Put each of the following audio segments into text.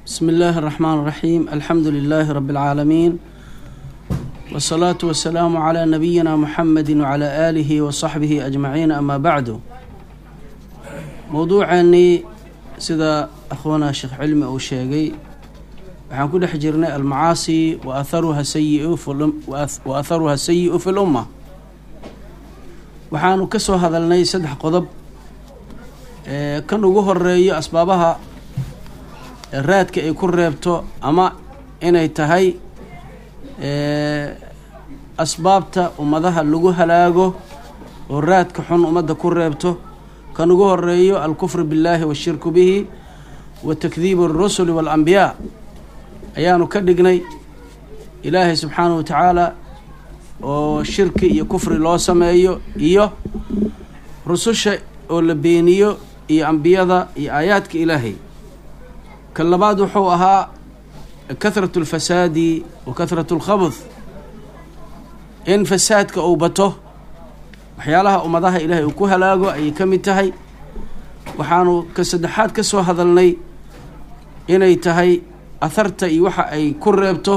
بسم الله الرحمن الرحيم الحمد لله رب العالمين والصلاة والسلام على نبينا محمد وعلى آله وصحبه أجمعين أما بعد موضوعاني سida أخونا شheekh cilmi uu sheegay waxaan ku dhex jirnay almacaasi waatharuha sayiu wa atharuha sayi-u fi lumma waxaanu ka soo hadalnay saddex qodob kan ugu horeeyo asbaabaha raadka ay ku reebto ama inay tahay asbaabta ummadaha lagu halaago oo raadka xun ummadda ku reebto kan ugu horeeyo alkufru billahi washirku bihi wa takdiibu alrusuli waalambiyaa ayaanu ka dhignay ilaahay subxaanahu wa tacaala oo shirki iyo kufri loo sameeyo iyo rususha oo la beeniyo iyo ambiyada iyo aayaadka ilaahay kan labaad wuxuu ahaa kahratu alfasaadi wa kahratu alkhabd in fasaadka uu bato waxyaalaha ummadaha ilaahay uu ku halaago ayay ka mid tahay waxaanu ka saddexaad ka soo hadalnay inay tahay atharta iyo waxa ay ku reebto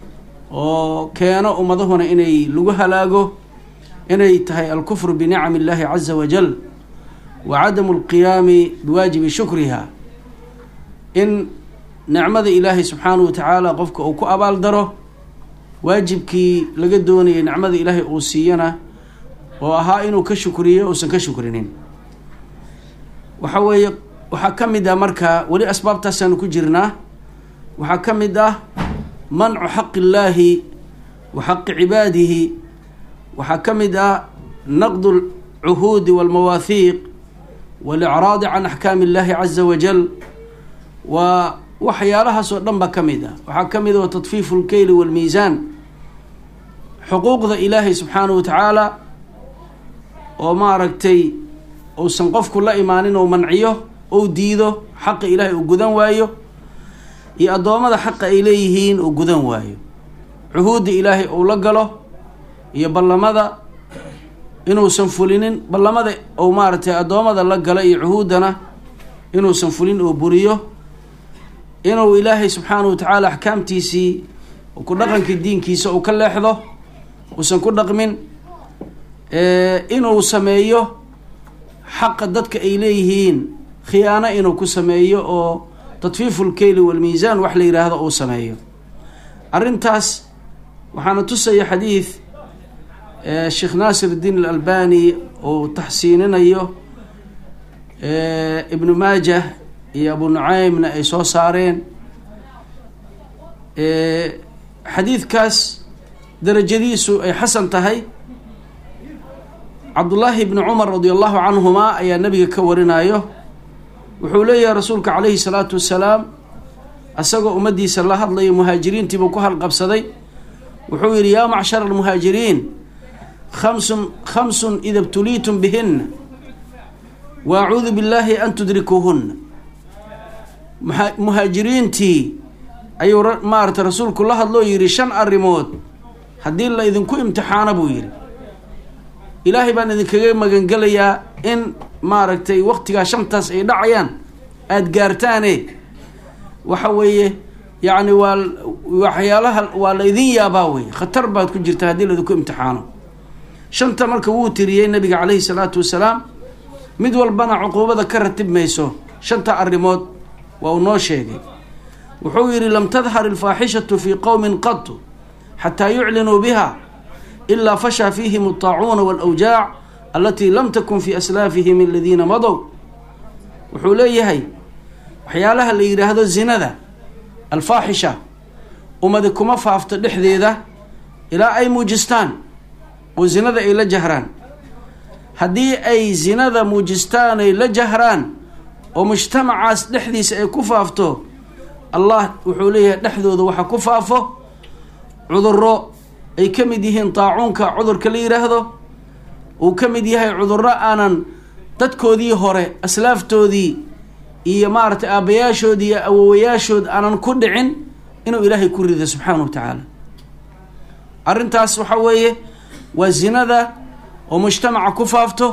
oo keeno ummadahuna inay lagu halaago inay tahay alkufru binicami illaahi caza wajal wa cadamu alqiyaami biwaajibi shukriha in nicmada ilaahay subxaanahu wa tacaala qofka uu ku abaal daro waajibkii laga doonayay nicmada ilaahay uu siiyana oo ahaa inuu ka shukriyo uusan ka shukrinin waxa weeye waxaa ka mid ah marka weli asbaabtaasaanu ku jirnaa waxaa ka mid ah mancu xaqi illaahi wa xaqi cibaadihi waxaa ka mid ah naqdu alcuhuudi walmawaahiiq walicraadi can axkaami illahi caza wajal waa waxyaalahaas oo dhan ba ka mid ah waxaa ka mid ah tadfiifu lkeyli walmiisaan xuquuqda ilaahay subxaanahu wa tacaala oo maaragtay uusan qofku la imaanin ou manciyo ou diido xaqa ilaahay uu gudan waayo iyo addoommada xaqa ay leeyihiin uu gudan waayo cuhuudda ilaahay uu la galo iyo ballamada inuusan fulinin ballamada ou maaragtay addoommada la galo iyo cuhuuddana inuusan fulin oo buriyo inuu ilaahay subxaanahu wa tacaala axkaamtiisii ku dhaqankii diinkiisa uu ka leexdo uusan ku dhaqmin inuu sameeyo xaqa dadka ay leeyihiin khiyaano inuu ku sameeyo oo tadfiifu lkeyli walmiisaan wax la yidhaahdo uu sameeyo arrintaas waxaana tusaya xadiid sheekh naasir iddiin alalbani uu taxsiininayo ibnu maajah iyo abu nucaymna ay soo saareen xadiidkaas darajadiisu ay xasan tahay cabdullaahi ibni cumar radi allahu canhuma ayaa nabiga ka warinayo wuxuu leeyahay rasuulka calayhi salaatu wasalaam isagoo ummaddiisa la hadlayo muhaajiriintiibuu ku halqabsaday wuxuu yidhi yaa macshara almuhaajiriin khamsun khamsun ida btuliitum bihinna wa acuudu billaahi an tudrikuuhunna muhaajiriintii ayuu maarata rasuulku la hadloo yidhi shan arrimood haddii la idinku imtixaano buu yidhi ilaahay baan idinkaga magangelayaa in maaragtay waqtigaa shantaas ay dhacayaan aada gaartaane waxa weeye yacni waa waxyaalaha waa la idin yaabaa wey khatar baad ku jirta haddii laidinku imtixaano shanta marka wuu tiriyey nabiga caleyhi salaatu wasalaam mid walbana cuquubada ka ratib mayso shanta arrimood waa uu noo sheegay wuxuu yidhi lam tadhar alfaaxishatu fii qowmin qatu xataa yuclinuu biha ilaa fashaa fiihim altaacuuna walawjaac alatii lam takun fii aslaafihim aladiina madow wuxuu leeyahay waxyaalaha la yidhaahdo zinada alfaaxisha ummadi kuma faafto dhexdeeda ilaa ay muujistaan oo zinada ay la jahraan haddii ay zinada muujistaan ay la jahraan oo mujtamacaas dhexdiisa ay ku faafto allah wuxuu leeyahay dhexdooda waxa ku faafo cuduro ay ka mid yihiin taacuunka cudurka la yidhaahdo uu ka mid yahay cudurro aanan dadkoodii hore aslaaftoodii iyo maaragtay aabbayaashoodii iyo awowayaashood aanan ku dhicin inuu ilaahay ku rido subxaanahu wa tacaala arrintaas waxa weeye waa zinada oo mujtamaca ku faafto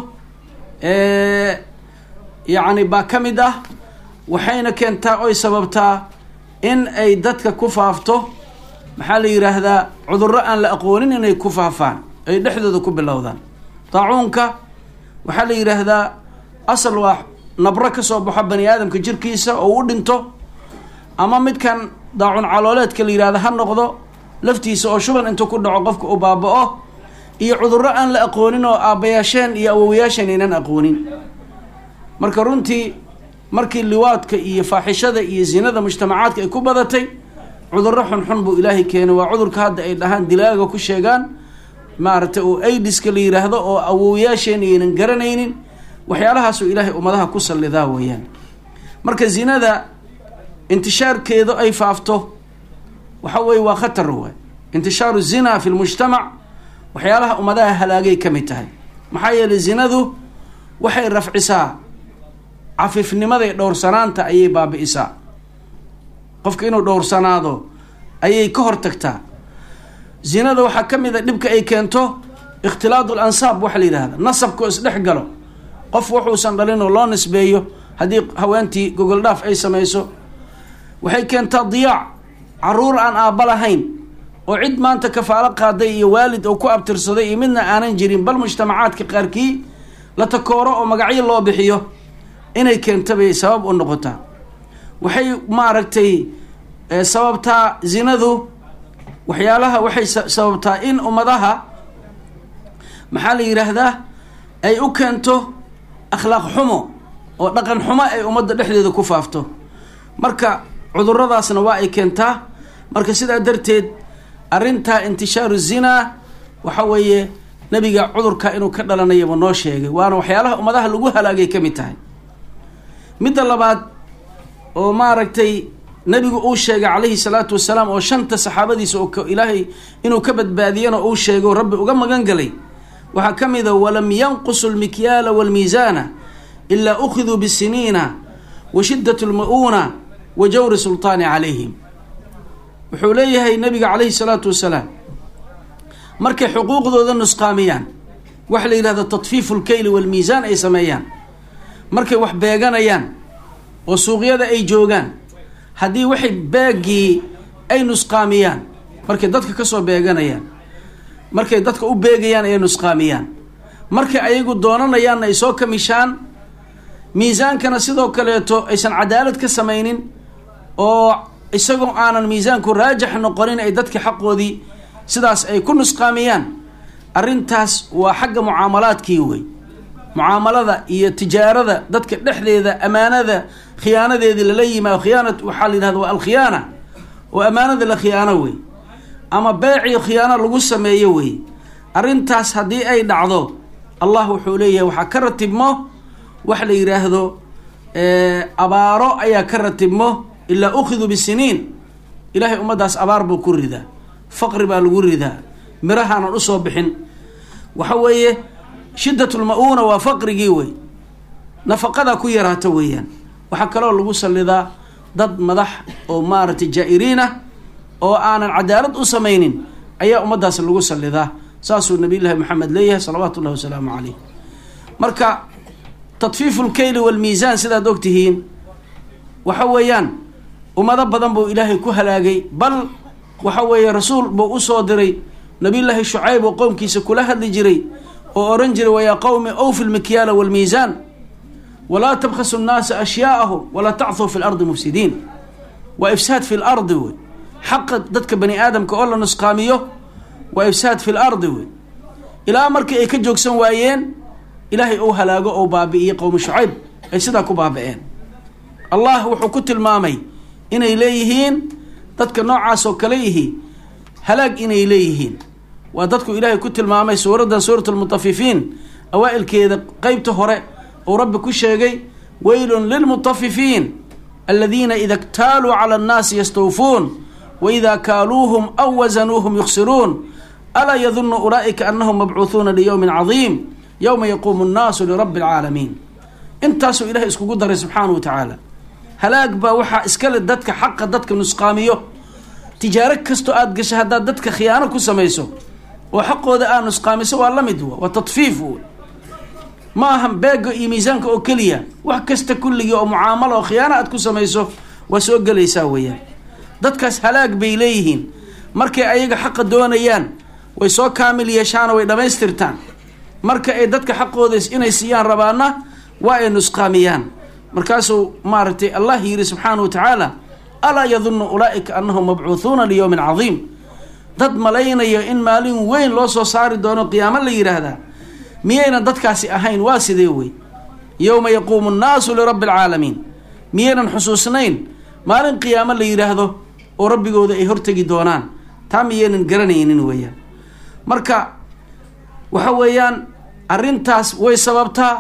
yacni baa ka mid ah waxayna keentaa oy sababtaa in ay dadka ku faafto maxaa la yidhaahdaa cudurro aan la aqoonin inay ku faafaan ay dhexdooda ku bilowdaan daacuunka waxaa la yidhaahdaa asal waa nabro ka soo baxo bani aadamka jirkiisa oo u dhinto ama midkan daacun calooleedka la yidhahda ha noqdo laftiisa oo shuban intuu ku dhaco qofka uu baaba-o iyo cudurro aan la aqoonin oo aabbayaasheen iyo awowayaasheen aynan aqoonin marka runtii markii liwaadka iyo faaxishada iyo zinada mujtamacaadka ay ku badatay cudurro xunxun buu ilaahay keenay waa cudurka hadda ay dhahaan dilaaga ku sheegaan maaragtay oo aidiska la yidhaahdo oo awowayaasheen aynan garanaynin waxyaalahaasuu ilaahay ummadaha ku sallidaa weeyaan marka zinada intishaarkeedu ay faafto waxa weeye waa khatar waay intishaaru zina fi lmujtamac waxyaalaha ummadaha halaagay ka mid tahay maxaa yeelay zinadu waxay rafcisaa cafifnimaday dhowrsanaanta ayay baabi-isaa qofka inuu dhowrsanaado ayay ka hortagtaa zinada waxaa ka mid a dhibka ay keento ikhtilaadu lansaab waxa la yidhahda nasabka oo isdhex galo qof wuxuusan dhalin oo loo nisbeeyo haddii haweentii gogol dhaaf ay samayso waxay keentaa diyaac caruur aan aabba lahayn oo cid maanta kafaalo qaaday iyo waalid oo ku abtirsaday iyo midna aanan jirin bal mujtamacaadka qaarkii la takooro oo magacyo loo bixiyo inay keenta bay sabab u noqotaa waxay maaragtay sababtaa zinadu waxyaalaha waxay sababtaa in ummadaha maxaa la yidhaahdaa ay u keento akhlaaq xumo oo dhaqan xumo ay ummadda dhexdeeda ku faafto marka cuduradaasna waa ay keentaa marka sidaa darteed arrintaa intishaaru zinaa waxa weeye nebiga cudurka inuu ka dhalanayaba noo sheegay waana waxyaalaha ummadaha lagu halaagay ka mid tahay midda labaad oo maaragtay nebigu uu sheegay calayhi salaatu wasalaam oo shanta saxaabadiisa oo ilaahay inuu ka badbaadiyana uu sheego rabbi uga magan galay waxaa ka mid a walam yanqusu lmikyaala waalmiisaana ilaa ukhiduu bisiniina wa shiddat lma-uuna wa jawri sultaani calayhim wuxuu leeyahay nabiga calayhi salaatu wasalaam markay xuquuqdooda nusqaamiyaan waxa la yidhahda tadfiifu lkeyli waalmiisaan ay sameeyaan markay wax beeganayaan oo suuqyada ay joogaan haddii waxay beegii ay nusqaamiyaan markay dadka kasoo beeganayaan markay dadka u beegayaan ay nusqaamiyaan markay ayagu doonanayaanna ay soo kamishaan miisaankana sidoo kaleeto aysan cadaalad ka samaynin oo isagoo aanan miisaanku raajix noqonin ay dadka xaqoodii sidaas ay ku nusqaamiyaan arrintaas waa xagga mucaamalaadkii wey mucaamalada iyo tijaarada dadka dhexdeeda amaanada khiyaanadeedii lala yimaado khiyaana waxaa la yidhahda waa alkhiyaana oo amaanada la khiyaano wey ama beecii khiyaano lagu sameeyo wey arrintaas haddii ay dhacdo allah wuxuu leeyahay waxaa ka ratibmo wax la yidhaahdo abaaro ayaa ka ratibmo ilaa ukhiduu bisiniin ilaahay ummaddaas abaar buu ku ridaa faqri baa lagu ridaa mirahaanan usoo bixin waxa weeye shiddat lma-uuna waa faqrigii wey nafaqadaa ku yaraata weeyaan waxaa kaloo lagu sallidaa dad madax oo maaragtay jaa-iriin ah oo aanan cadaalad u samaynin ayaa ummaddaas lagu sallidaa saasuu nabiyullaahi maxamed leeyahay salawaatu ullahi wasalaamu caleyh marka tadfiifu lkeyli waalmiisaan sidaad ogtihiin waxa weeyaan ummado badan buu ilaahay ku halaagay bal waxa weeye rasuul buu usoo diray nabiyullaahi shucayb oo qowmkiisa kula hadli jiray oo ohan jiray wayaa qowmi awfi lmikyaala waalmiisaan walaa tabkhasu nnaasa ashyaaahum walaa tachuu fi lardi mufsidiin waa ifsaad fi lardi wey xaqa dadka bani aadamka oo la nusqaamiyo waa ifsaad fi lardi wey ilaa markii ay ka joogsan waayeen ilaahay ou halaago ou baabi'iyey qowmi shucayb ay sidaa ku baabi'een allah wuxuu ku tilmaamay inay leeyihiin dadka noocaas oo kale yihi halaag inay leeyihiin waa dadku ilaahay ku tilmaamay suuraddan suurat almutafifiin awaa-ilkeeda qeybta hore uu rabbi ku sheegay weylun lilmutafifiin aladiina ida ktaaluu cala annaasi yastawfuun wa idaa kaaluuhum aw wasanuuhum yukhsiruun alaa yadunu ulaa'ika annahum mabcuuhuuna liyowmin cadiim yowma yaquumu nnaasu lirabbi alcaalamiin intaasuu ilahay iskugu daray subxaanahu wa tacaala halaag baa waxaa iskale dadka xaqa dadka nusqaamiyo tijaaro kastoo aada gashay haddaad dadka khiyaano ku samayso oo xaqooda aad nusqaamiso waa la mid wa waa tadfiif w ma aha beega iyo miisaanka oo keliya wax kasta kulligii oo mucaamalo oo khiyaano aad ku samayso waa soo gelaysaa weeyaan dadkaas halaag bay leeyihiin markay ayaga xaqa doonayaan way soo kaamil yeeshaanoo way dhammaystirtaan marka ay dadka xaqooda inay siiyaan rabaana waa ay nusqaamiyaan markaasuu maaragtay allah yidhi subxaana wa tacaala alaa yadunnu ulaa'ika annahum mabcuuhuuna liyowmin cadiim dad malaynayo in maalin weyn loo soo saari doono qiyaamo la yidhaahdaa miyaynan dadkaasi ahayn waa sidee wey yowma yaquumu nnaasu lirabbi alcaalamiin miyaynan xusuusnayn maalin qiyaamo la yidhaahdo oo rabbigooda ay hortegi doonaan taa miyaynan garanaynin weeyaan marka waxa weeyaan arrintaas way sababtaa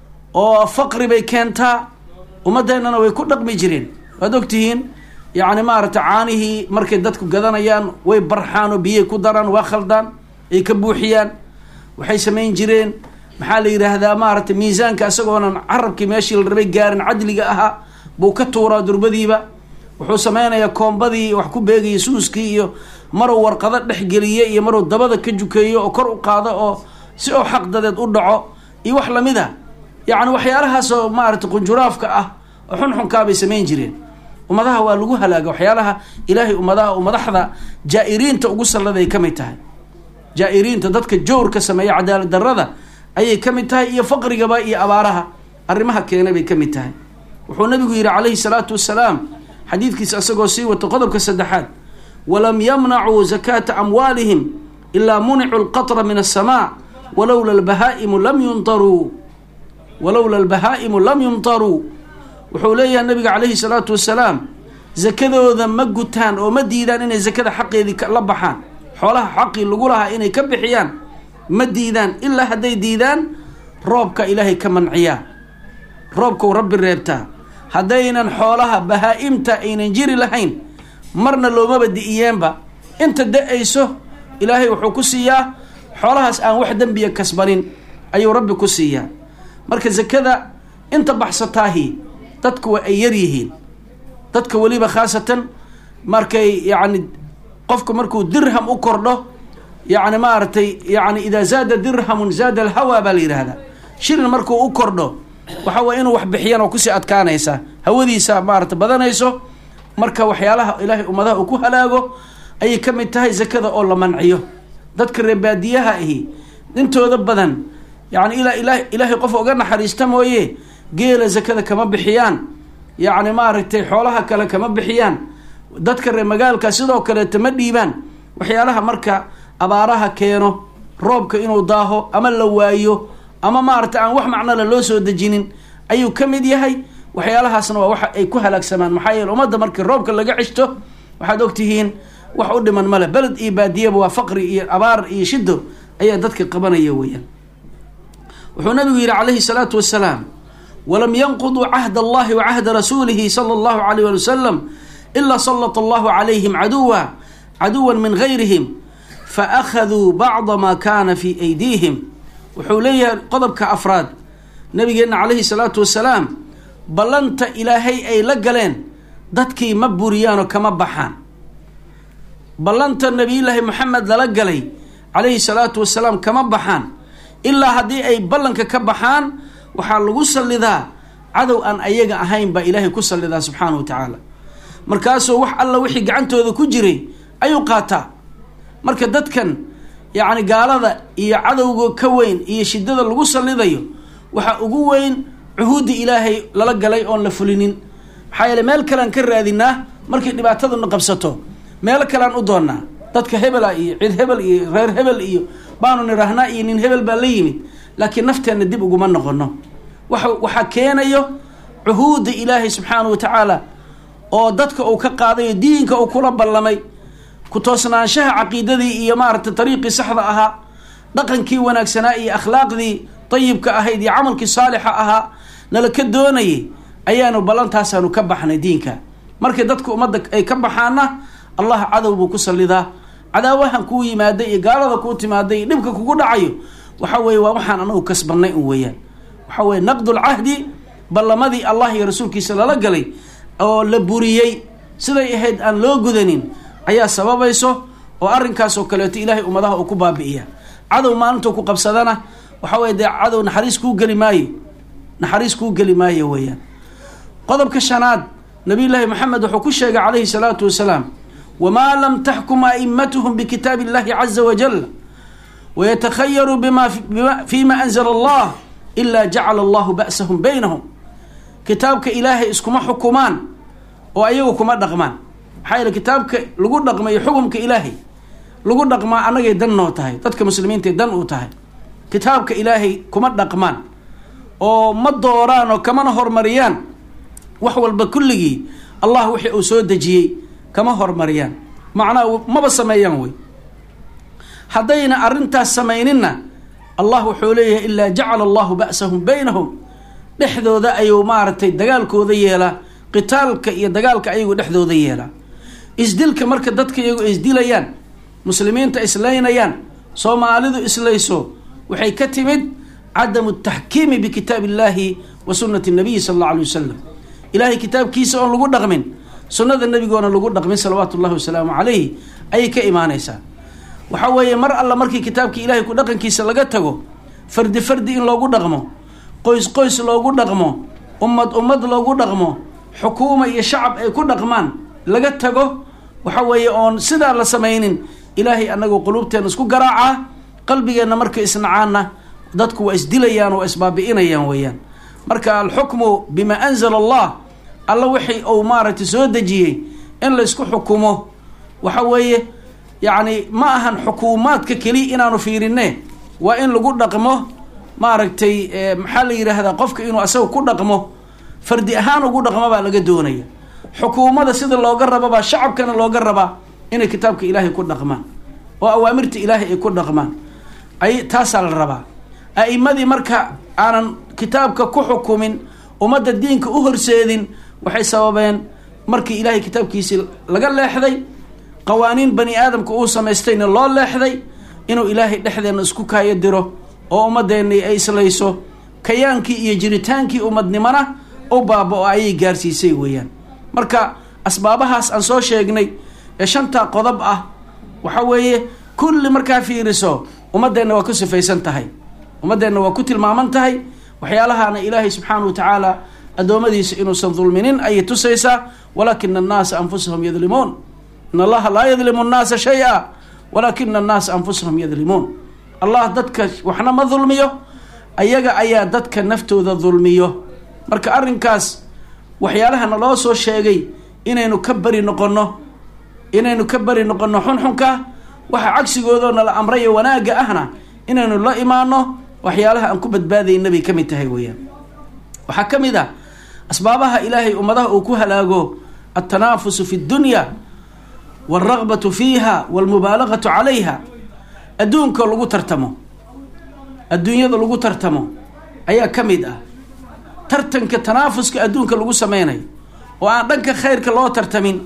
oo faqri bay keentaa ummaddeennana way ku dhaqmi jireen waad ogtihiin yacni maaragtay caanihii markay dadku gadanayaan way barxaan oo biyay ku daraan waa khaldaan ay ka buuxiyaan waxay samayn jireen maxaa la yidhaahdaa maaragtay miisaanka isagoonan carabkii meeshii la rabay gaarin cadliga ahaa buu ka tuuraa durbadiiba wuxuu sameynayaa koombadii wax ku beegaya suuskii iyo maruu warqado dhexgeliye iyo maruu dabada ka jukeeyo oo kor u qaado oo si oo xaqdadeed u dhaco iyo wax lamid a yacni waxyaalahaasoo maaragtay qunjuraafka ah oo xunxunkaabay samayn jireen ummadaha waa lagu halaaga waxyaalaha ilaahay ummadaha u madaxda jaa-iriinta ugu salladay ka mid tahay jaa-iriinta dadka jawrka sameeya cadaalad darrada ayay ka mid tahay iyo faqrigaba iyo abaaraha arrimaha keena bay ka mid tahay wuxuu nabigu yidhi calayhi salaatu wasalaam xadiidkiisa isagoo sii wato qodobka saddexaad walam yamnacuu zakaata amwaalihim ilaa municuu lqatra min asamaa walowla albahaa'imu lam yumtaruu walowla albahaa'imu lam yumtaruu wuxuu leeyahay nabiga calayhi salaatu wasalaam zakadooda ma gutaan oo ma diidaan inay zakada xaqeedii la baxaan xoolaha xaqii lagu lahaa inay ka bixiyaan ma diidaan ilaa hadday diidaan roobka ilaahay ka manciyaa roobkau rabbi reebtaa haddaynan xoolaha bahaa-imta aynan jiri lahayn marna loomaba di'iyeenba inta da-ayso ilaahay wuxuu ku siiyaa xoolahaas aan wax dembiya kasbanin ayuu rabbi ku siiyaa marka zakada inta baxsataahi dadku waa ay yar yihiin dadka weliba khaasatan markay yacni qofku markuu dirham u kordho yacni maaragtay yacni idaa zaada dirhamun zaada alhawaa baa la yidhaahdaa shilin markuu u kordho waxa weye inuu wax bixiyaan oo kusii adkaanaysa hawadiisa maarata badanayso marka waxyaalaha ilaahay ummadaha uu ku halaago ayay ka mid tahay zakada oo la manciyo dadka reebaadiyaha ahi intooda badan yacni ilaa ila ilaahay qof uga naxariista mooye geela zakada kama bixiyaan yacni maaragtay xoolaha kale kama bixiyaan dadka reer magaalka sidoo kaleeta ma dhiibaan waxyaalaha marka abaaraha keeno roobka inuu daaho ama la waayo ama maaragtay aan wax macnole loo soo dejinin ayuu ka mid yahay waxyaalahaasna waa waxa ay ku halaagsamaan maxaa yeele ummadda markii roobka laga ceshto waxaad ogtihiin wax u dhiman male beled iyo baadiyaba waa faqri iyo abaar iyo shido ayaa dadka qabanaya weeyaan wuxuu nabigu yidhi calayhi salaatu wasalaam walam yanquduu cahda allahi wa cahda rasuulihi sala allahu alayh wali wasalam ilaa salata allahu calayhim caduwa caduwan min gayrihim faakhaduu bacda maa kaana fii aydiihim wuxuu leeyahay qodobka afraad nabigeenna calayhi salaatu wasalaam ballanta ilaahay ay la galeen dadkii ma buriyaanoo kama baxaan ballanta nabiyullaahi moxamed lala galay calayhi salaatu wasalaam kama baxaan ilaa haddii ay ballanka ka baxaan waxaa lagu sallidaa cadow aan ayaga ahayn baa ilaahay ku sallidaa subxaanahu wa tacaala markaasuu wax alla wixii gacantooda ku jiray ayuu qaataa marka dadkan yacni gaalada iyo cadowga ka weyn iyo shidada lagu sallidayo waxaa ugu weyn cuhuudda ilaahay lala galay oon la fulinin maxaa yeele meel kalean ka raadinaa markay dhibaataduna qabsato meelo kalean u doonnaa dadka hebela iyo cid hebel iyo reer hebel iyo baanu nidhaahnaa iyo nin hebel baa la yimid laakiin nafteenna dib uguma noqono waxa waxaa keenayo cuhuudda ilaahay subxaanahu wa tacaala oo dadka uu ka qaadayo diinka uu kula ballamay ku toosnaanshaha caqiidadii iyo maaragtay dariiqii saxda ahaa dhaqankii wanaagsanaa iyo akhlaaqdii dayibka ahayd iyo camalkii saalixa ahaa nala ka doonayay ayaanu ballantaasaanu ka baxnay diinka markay dadka ummadda ay ka baxaana allah cadow buu ku sallidaa cadaawahan kuu yimaada iyo gaalada kuu timaada iyo dhibka kugu dhacayo waxa weeye waa waxaan anagu kasbannay un weeyaan waxa weye naqdulcahdi ballamadii allah iyo rasuulkiisa lala galay oo la buriyey siday ahayd aan loo gudanin ayaa sababayso oo arrinkaas oo kaleeto ilaahay ummadaha uu ku baabi'iya cadow maalintuu ku qabsadana waxa weye dee cadow naxariis kuu geli maayo naxariis kuu geli maayo weeyaan qodobka shanaad nabiy llaahi maxamed wuxuu ku sheegay calayhi salaatu wasalaam wamaa lam taxkum a'immatuhum bikitaabi illahi caza wajal wayatakhayaruu bima fima anzala allah ilaa jacala allahu ba'sahum baynahum kitaabka ilaahay iskuma xukumaan oo ayagu kuma dhaqmaan maxaa yeele kitaabka lagu dhaqmayo xukumka ilaahay lagu dhaqmaa annagay dan noo tahay dadka muslimiintae dan uu tahay kitaabka ilaahay kuma dhaqmaan oo ma dooraan oo kamana hormariyaan wax walba kulligii allah wixii uu soo dejiyey kama hormariyaan macnaha maba sameeyaan wey haddayna arrintaas samayninna allah wuxuu leeyahay ilaa jacala allahu ba'sahum baynahum dhexdooda ayuu maaragtay dagaalkooda yeelaa qitaalka iyo dagaalka ayagu dhexdooda yeelaa isdilka marka dadka iyagu isdilayaan muslimiinta islaynayaan soomaalidu islayso waxay ka timid cadamu taxkiimi bikitaab illahi wa sunnati nabiyi sala alla alay wasalam ilahay kitaabkiisa oon lagu dhaqmin sunnada nebigoona lagu dhaqmin salawaatu ullahi wasalaamu calayhi ayay ka imaanaysaa waxa weeye mar alla markii kitaabka ilahay ku dhaqankiisa laga tago fardi fardi in loogu dhaqmo qoys qoys loogu dhaqmo ummad ummad loogu dhaqmo xukuuma iyo shacab ay ku dhaqmaan laga tago waxa weeye oon sidaa la samaynin ilaahay anagoo quluubteena isku garaacaa qalbigeenna markay isnacaanna dadku waa isdilayaan waa isbaabi'inayaan weeyaan marka alxukmu bima anzala allah alla wixii uu maaragtay soo dejiyey in laysku xukumo waxa weeye yacni ma ahan xukuumaadka keliya inaanu fiirine waa in lagu dhaqmo maaragtay maxaa la yidhaahdaa qofka inuu asaga ku dhaqmo fardi ahaan ugu dhaqmo baa laga doonaya xukuumada sida looga rababaa shacabkana looga rabaa inay kitaabka ilaahay ku dhaqmaan oo awaamirta ilaahay ay ku dhaqmaan ay taasaa la rabaa a'imadii marka aanan kitaabka ku xukumin ummadda diinka u horseedin waxay sababeen markii ilaahay kitaabkiisii laga leexday qawaaniin bani aadamka uu samaystayna loo leexday inuu ilaahay dhexdeenna isku kaayo diro oo ummaddeennii ay islayso kayaankii iyo jiritaankii ummadnimona u baaba-o ayay gaarsiisay weeyaan marka asbaabahaas aan soo sheegnay ee shantaa qodob ah waxa weeye kulli markaa fiiriso ummaddeenna waa ku sifaysan tahay ummaddeenna waa ku tilmaaman tahay waxyaalahaana ilaahay subxaana wa tacaala addoommadiisa inuusan dulminin ayay tusaysaa walaakina annaasa anfusahum yadlimuun in allaha laa yadlimu nnaasa shay-a walaakina annaasa anfusahum yadlimuun allah dadka waxna ma dulmiyo ayaga ayaa dadka naftooda dulmiyo marka arrinkaas waxyaalaha naloo soo sheegay inaynu ka bari noqonno inaynu ka bari noqonno xunxunka waxa cagsigoodoo nala amrayo wanaagga ahna inaynu la imaano waxyaalaha aan ku badbaadayna bay ka mid tahay weeyaan waxaa ka mid ah asbaabaha ilaahay ummadaha uu ku halaago altanaafusu fi ddunya waalragbatu fiiha waalmubaalagatu calayha adduunka lagu tartamo adduunyada lagu tartamo ayaa ka mid ah tartanka tanaafuska adduunka lagu sameynayo oo aan dhanka khayrka loo tartamin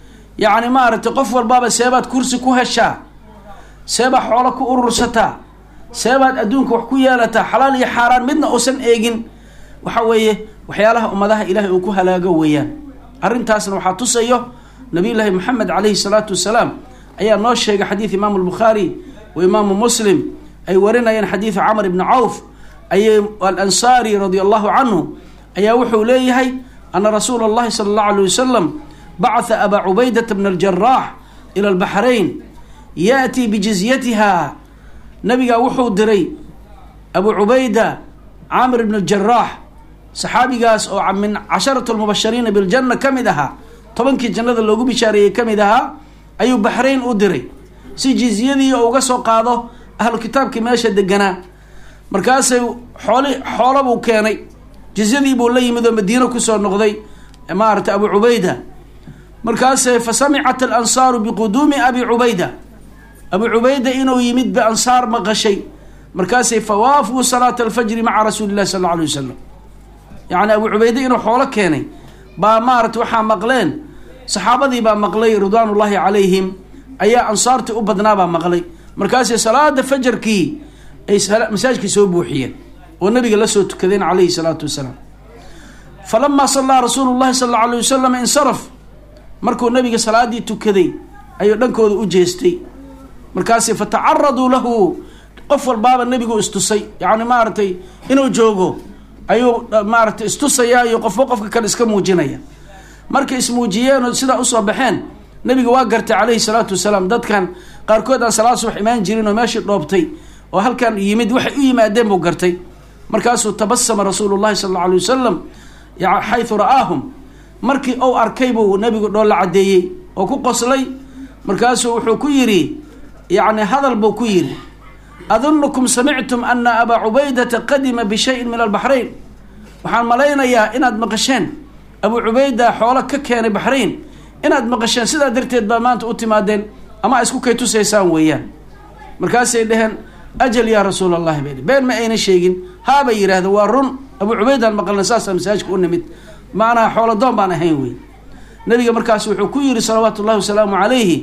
yacni maaragtay qof walbaaba seebaad kursi ku heshaa seebaad xoolo ku urursataa seebaad adduunka wax ku yeelataa xalaal iyo xaaraan midna uusan eegin waxa weeye waxyaalaha ummadaha ilaahay uu ku halaago weeyaan arrintaasna waxaa tusayo nabiyullaahi maxamed calayhi salaatu wasalaam ayaa noo sheegay xadiid imaamu albukhaari wa imaamu muslim ay warinayeen xadiidu camr ibni cawf ayay alansaari radia allahu canhu ayaa wuxuu leeyahay ana rasuula allahi sala allahu alay wasalam bacatha abaa cubaydata bna aljaraax ila albaxrayn ya'tii bijizyatiha nabigaa wuxuu diray abu cubayda caamir ibn aljaraax saxaabigaas oo min casharatu lmubashariina biljanna ka mid ahaa tobankii jannada loogu bishaareeyey ka mid ahaa ayuu baxrayn u diray si jizyadii uga soo qaado ahlu kitaabkii meesha deganaa markaasay xooli xoolo buu keenay jizyadii buu la yimid oo madiino kusoo noqday maaragtay abu cubayda markaasay fa samicat alansaaru biquduumi abi cubayda abu cubayda inuu yimid ba ansaar maqashay markaasay fawaafuu salaata alfajri maca rasuuli illahi sal alla alay wasalam yacni abu cubayde inuu xoolo keenay baa maarata waxaa maqleen saxaabadii baa maqlay ridwaan ullaahi calayhim ayaa ansaartii u badnaabaa maqlay markaasay salaada fajarkii ay masaajkii soo buuxiyeen oo nabiga la soo tukadeen calayhi salaatu wasalaam falamaa sallaa rasuulu llahi sal alla alay wasalam insaraf markuu nabiga salaadii tukaday ayuu dhankooda u jeestay markaasi fatacaraduu lahu qof walbaaba nebigu istusay yacni maaragtay inuu joogo ayuu maaragtay istusayaa iyo qofba qofka kale iska muujinaya markay ismuujiyeen oo sidaa usoo baxeen nabiga waa gartay calayhi salaatu wasalaam dadkan qaarkood aan salaad subax imaan jirin oo meeshii dhoobtay oo halkan yimid waxay u yimaadeen buu gartay markaasuu tabasama rasuulu llahi sala alla alay wasalam xaytu ra'aahum markii uu arkay buu nabigu dhoolla caddeeyey oo ku qoslay markaasuu wuxuu ku yidhi yacni hadal buu ku yidhi adunukum samictum ana abaa cubaydata qadima bishayin min albaxrayn waxaan malaynayaa inaad maqasheen abuu cubayda xoolo ka keenay baxrayn inaad maqasheen sidaa darteed baa maanta u timaadeen ama isku kay tusaysaan weeyaan markaasay dheheen ajal yaa rasuul allahi bay been ma ayna sheegin haabay yidhahdeen waa run abuu cubaydaan maqalna saasaa masaajka u nimid macnaha xoolo doon baan ahayn wey nabiga markaas wuxuu ku yidhi salawaatu ullahi wasalaamu calayhi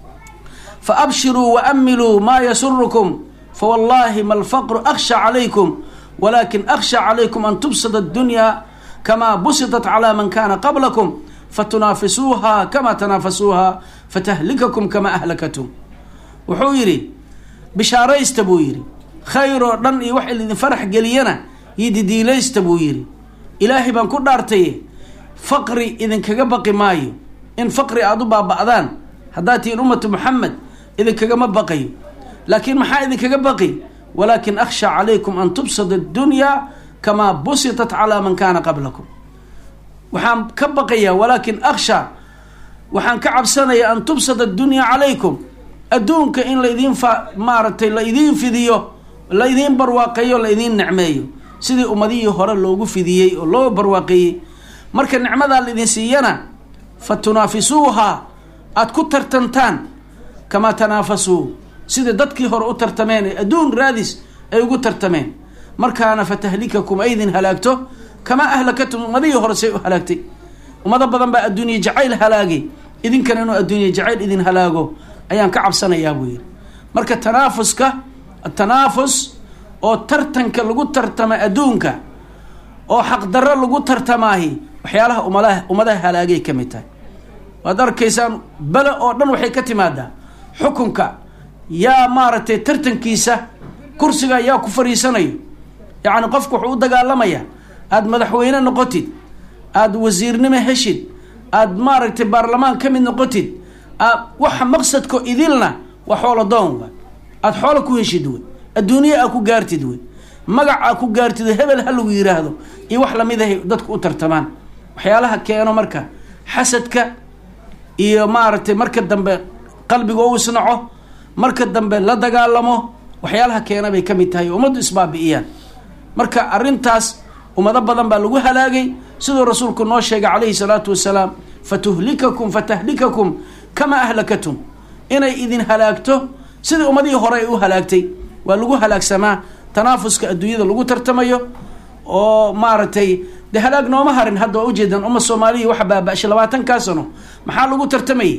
fa abshiruu wa amiluu maa yasurukum fawallahi ma alfaqru akhsha calaykum walakin akhsha calaykum an tubsada addunya kamaa busitat calaa man kana qablakum fatunaafisuuha kama tanaafasuuha fatahlikakum kama ahlakatum wuxuu yidhi bishaaraysta buu yidhi khayr oo dhan iyo wax idin farax geliyana iyo didiilaysta buu yidhi ilaahay baan ku dhaartaye faqri idinkaga baqi maayo in faqri aada u baaba'daan haddaad tihiin ummatu muxamed idinkagama baqayo laakiin maxaa idinkaga baqi walaakin akhsha calaykum an tubsada addunyaa kamaa busitat calaa man kaana qablakum waxaan ka baqayaa walaakin akhsha waxaan ka cabsanayaa an tubsada addunyaa calaykum adduunka in laidiin fa maaragtay la idiin fidiyo la idiin barwaaqeeyo la idiin necmeeyo sidii ummadihii hore loogu fidiyey oo loo barwaaqeeyey marka nicmadaa laidin siiyana fa tunaafisuuha aada ku tartantaan kamaa tanaafasuu sidai dadkii hore u tartameen ee adduun raadis ay ugu tartameen markaana fatahlikakum ay idin halaagto kamaa ahlakatum ummadihii hore say u halaagtay ummado badan baa adduuniya jacayl halaagay idinkana inuu adduuniya jacayl idin halaago ayaan ka cabsanayaa buu yidhi marka tanaafuska atanaafus oo tartanka lagu tartama adduunka oo xaqdarro lagu tartamaahi waxyaalaha umadaha ummadaha halaagay ka mid tahay waad arkaysaan bele oo dhan waxay ka timaadaa xukunka yaa maaragtay tartankiisa kursiga yaa ku fariisanayo yacni qofku wuxuu u dagaalamayaa aada madaxweyne noqotid aada wasiirnimo heshid aada maaragtay baarlamaan ka mid noqotid waxa maqsadko idilna waa xoolo doon wa aada xoolo ku heshid wey adduuniya aa ku gaartid wey magac aa ku gaartid hebel ha lagu yiraahdo iyo wax lamid ahay dadku u tartamaan waxyaalaha keeno marka xasadka iyo maaragtay marka dambe qalbiga u isnaco marka dambe la dagaalamo waxyaalaha keena bay ka mid tahay ummaddu isbaabi'iyaan marka arrintaas ummado badan baa lagu halaagay siduu rasuulku noo sheegay calayhi salaatu wasalaam fatuhlikakum fatahlikakum kamaa ahlakatum inay idin halaagto sidii ummadihii hore ay u halaagtay waa lagu halaagsamaa tanaafuska adduunyada lagu tartamayo oo maaragtay de halaag nooma harin hadda waa ujeedaan umma soomaaliya waxa baaba-shay labaatankaa sano maxaa lagu tartamayay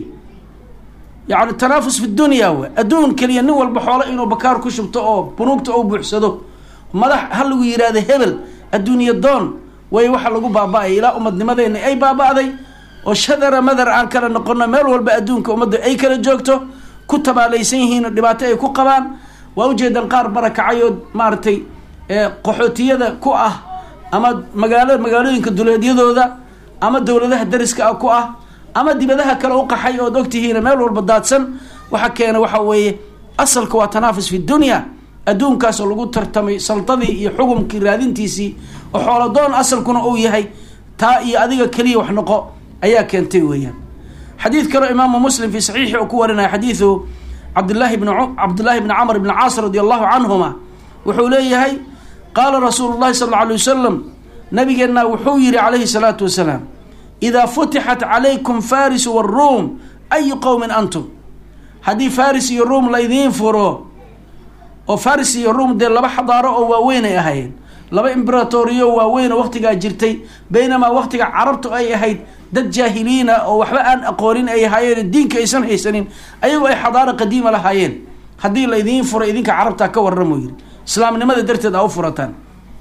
yacni tanaafus fi dunya wa adduun keliya nin walba xoolo inuu bakaar ku shubto oo bunuugta ou buuxsado madax ha lagu yidhaahdo hebel adduuniya doon way waxa lagu baaba-ay ilaa ummadnimadeena ay baaba-day oo shadara madar aan kala noqono meel walba adduunka ummadda ay kala joogto ku tabaalaysan yihiin oo dhibaato ay ku qabaan waa ujeedaan qaar barakacayood maaragtay qaxootiyada ku ah ama magaalo magaalooyinka duleedyadooda ama dowladaha dariska ah ku ah ama dibadaha kale u qaxay ood ogtihiin meel walba daadsan waxa keena waxa weeye asalka waa tanaafus fi dunya adduunkaasoo lagu tartamay saldadii iyo xukumkii raadintiisii oo xoolodoon asalkuna uu yahay taa iyo adiga keliya wax noqo ayaa keentay weeyaan xadiid kaleo imaamu muslim fi saxiixi uu ku warinaya xadiidu cabdillaahi bn cabdillahi bni camr bni caas radi allahu canhuma wuxuu leeyahay qaala rasuulu llahi sal alla alay wasalam nabigeenna wuxuu yihi calayhi salaatu wasalaam idaa futixat calaykum farisu waruum ayu qowmin antum haddii faris iyo ruum laydiin furo oo faris iyo ruum dee laba xadaaro oo waaweyn ay ahaayeen laba imberatoriyo waaweyn oo waqtigaa jirtay baynamaa waqtiga carabtu ay ahayd dad jaahiliina oo waxba aan aqoonin ay ahaayeen diinka aysan haysanin ayagoo ay xadaaro qadiima lahaayeen haddii laydiin furo idinka carabtaa ka warramo yiri islaamnimada darteed aa u furataan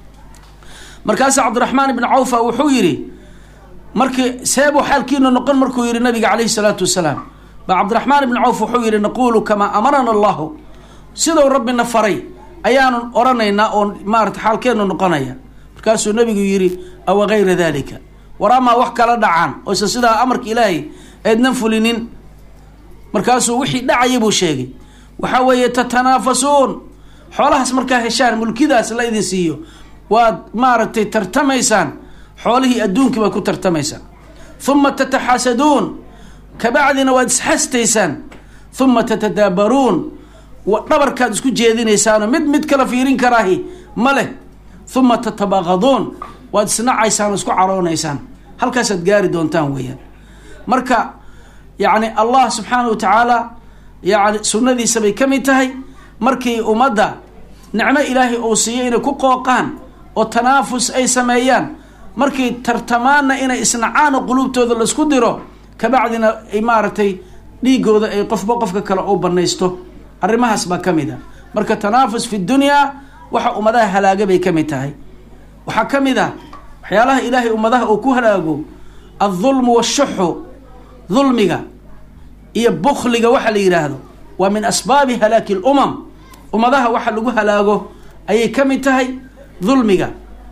markaasa cabdiraxmaan ibni cawfa wuxuu yidhi markii seebuu xaalkiina noqon markuu yihi nabiga calayhi salaatu wasalaam ba cabdiraxmaan ibni cawf wuxuu yihi naquulu kamaa amarana allahu sidou rabbina faray ayaanu oranaynaa oo maarata xaalkeenu noqonaya markaasuu nabigu yihi awa gayra dalika waraamaa wax kala dhacaan oysan sidaa amarka ilaahay eednan fulinin markaasuu wixii dhacaya buu sheegay waxaa weeye tatanaafasuun xoolahaas markaa heshaan mulkidaas la idin siiyo waad maaragtay tartamaysaan xoolihii adduunkii baad ku tartamaysaan huma tataxasaduun kabacdina waad isxastaysaan huma tatadaabaruun dhabarkaad isku jeedinaysaanoo mid mid kala fiirin karaahi ma leh huma tatabaqaduun waad isnacaysaan oo isku caroonaysaan halkaasaad gaari doontaan weeyaan marka yacni allah subxaana wa tacaala yani sunnadiisa bay ka mid tahay markii ummadda nicmo ilaahay uu siiyo inay ku qooqaan oo tanaafus ay sameeyaan markay tartamaanna inay isnacaan oo quluubtooda laisku diro kabacdina ay maaragtay dhiigooda ay qofba qofka kale u banaysto arrimahaas baa ka mid a marka tanaafus fi dunyaa waxa ummadaha halaaga bay ka mid tahay waxaa ka mid ah waxyaalaha ilaahay ummadaha uu ku halaago aldulmu washuxu dulmiga iyo bukliga waxa la yidhaahdo waa min asbaabi halaaki lumam ummadaha waxa lagu halaago ayay ka mid tahay dulmiga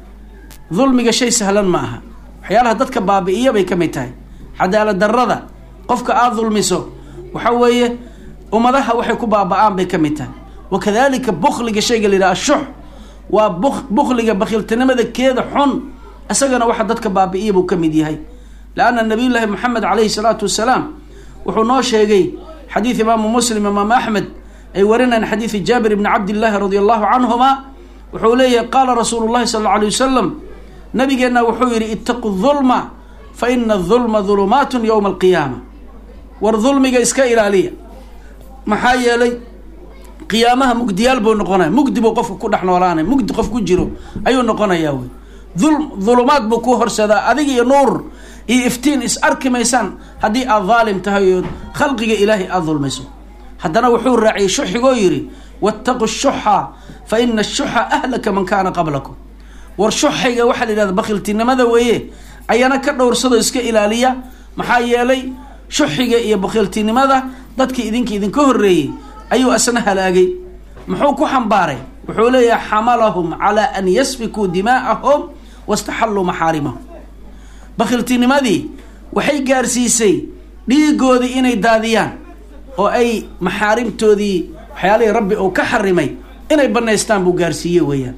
dulmiga shay sahlan ma aha waxyaalaha dadka baabi'iya bay ka mid tahay cadaalad darrada qofka aada dulmiso waxa weeye ummadaha waxay ku baaba-aan bay ka mid tahay wakadalika bukliga shayga la yidhaha ashux waa bukliga bakiiltinimada keeda xun isagana waxa dadka baabi'iya buu ka mid yahay leanna nabiyullaahi moxamed calayhi salaatu wasalaam wuxuu noo sheegay xadiid imaamu muslim imaamu axmed ay warinayaan xadiidi jaabir ibni cabdillaahi radi allahu canhuma wuxuu leeyahay qaala rasuulu llahi sala alla alay wasalam nabigeenna wuxuu yidhi ittaqu dulma fa ina adulma dulumaatun yowma alqiyaama war dulmiga iska ilaaliya maxaa yeelay qiyaamaha mugdiyaal buu noqonaya mugdi buu qofka ku dhex noolaanaya mugdi qof ku jiro ayuu noqonayaa wey dul dulumaad buu ku horsadaa adig iyo nuur iyo iftiin is arki maysaan haddii aad daalim tahay oo khalqiga ilaahay aada dulmayso haddana wuxuu raaciyey shuxigoo yidhi wattaqu shuxa fa ina ashuxa ahlaka man kaana qablakum war shuxayga waxaa la yidhahda bakhiltinimada weeye ayana ka dhowrsado iska ilaaliya maxaa yeelay shuxiga iyo bakhiltinimada dadkii idinka idinka horreeyey ayuu asna halaagay muxuu ku xambaaray wuxuu leeyahay xamalahum calaa an yasfikuu dimaa'ahum wastaxalluu maxaarimahum bakhiltinimadii waxay gaarsiisay dhiigoodii inay daadiyaan oo ay maxaarimtoodii waxyaalihii rabbi uu ka xarimay inay banaystaan buu gaarsiiye weeyaan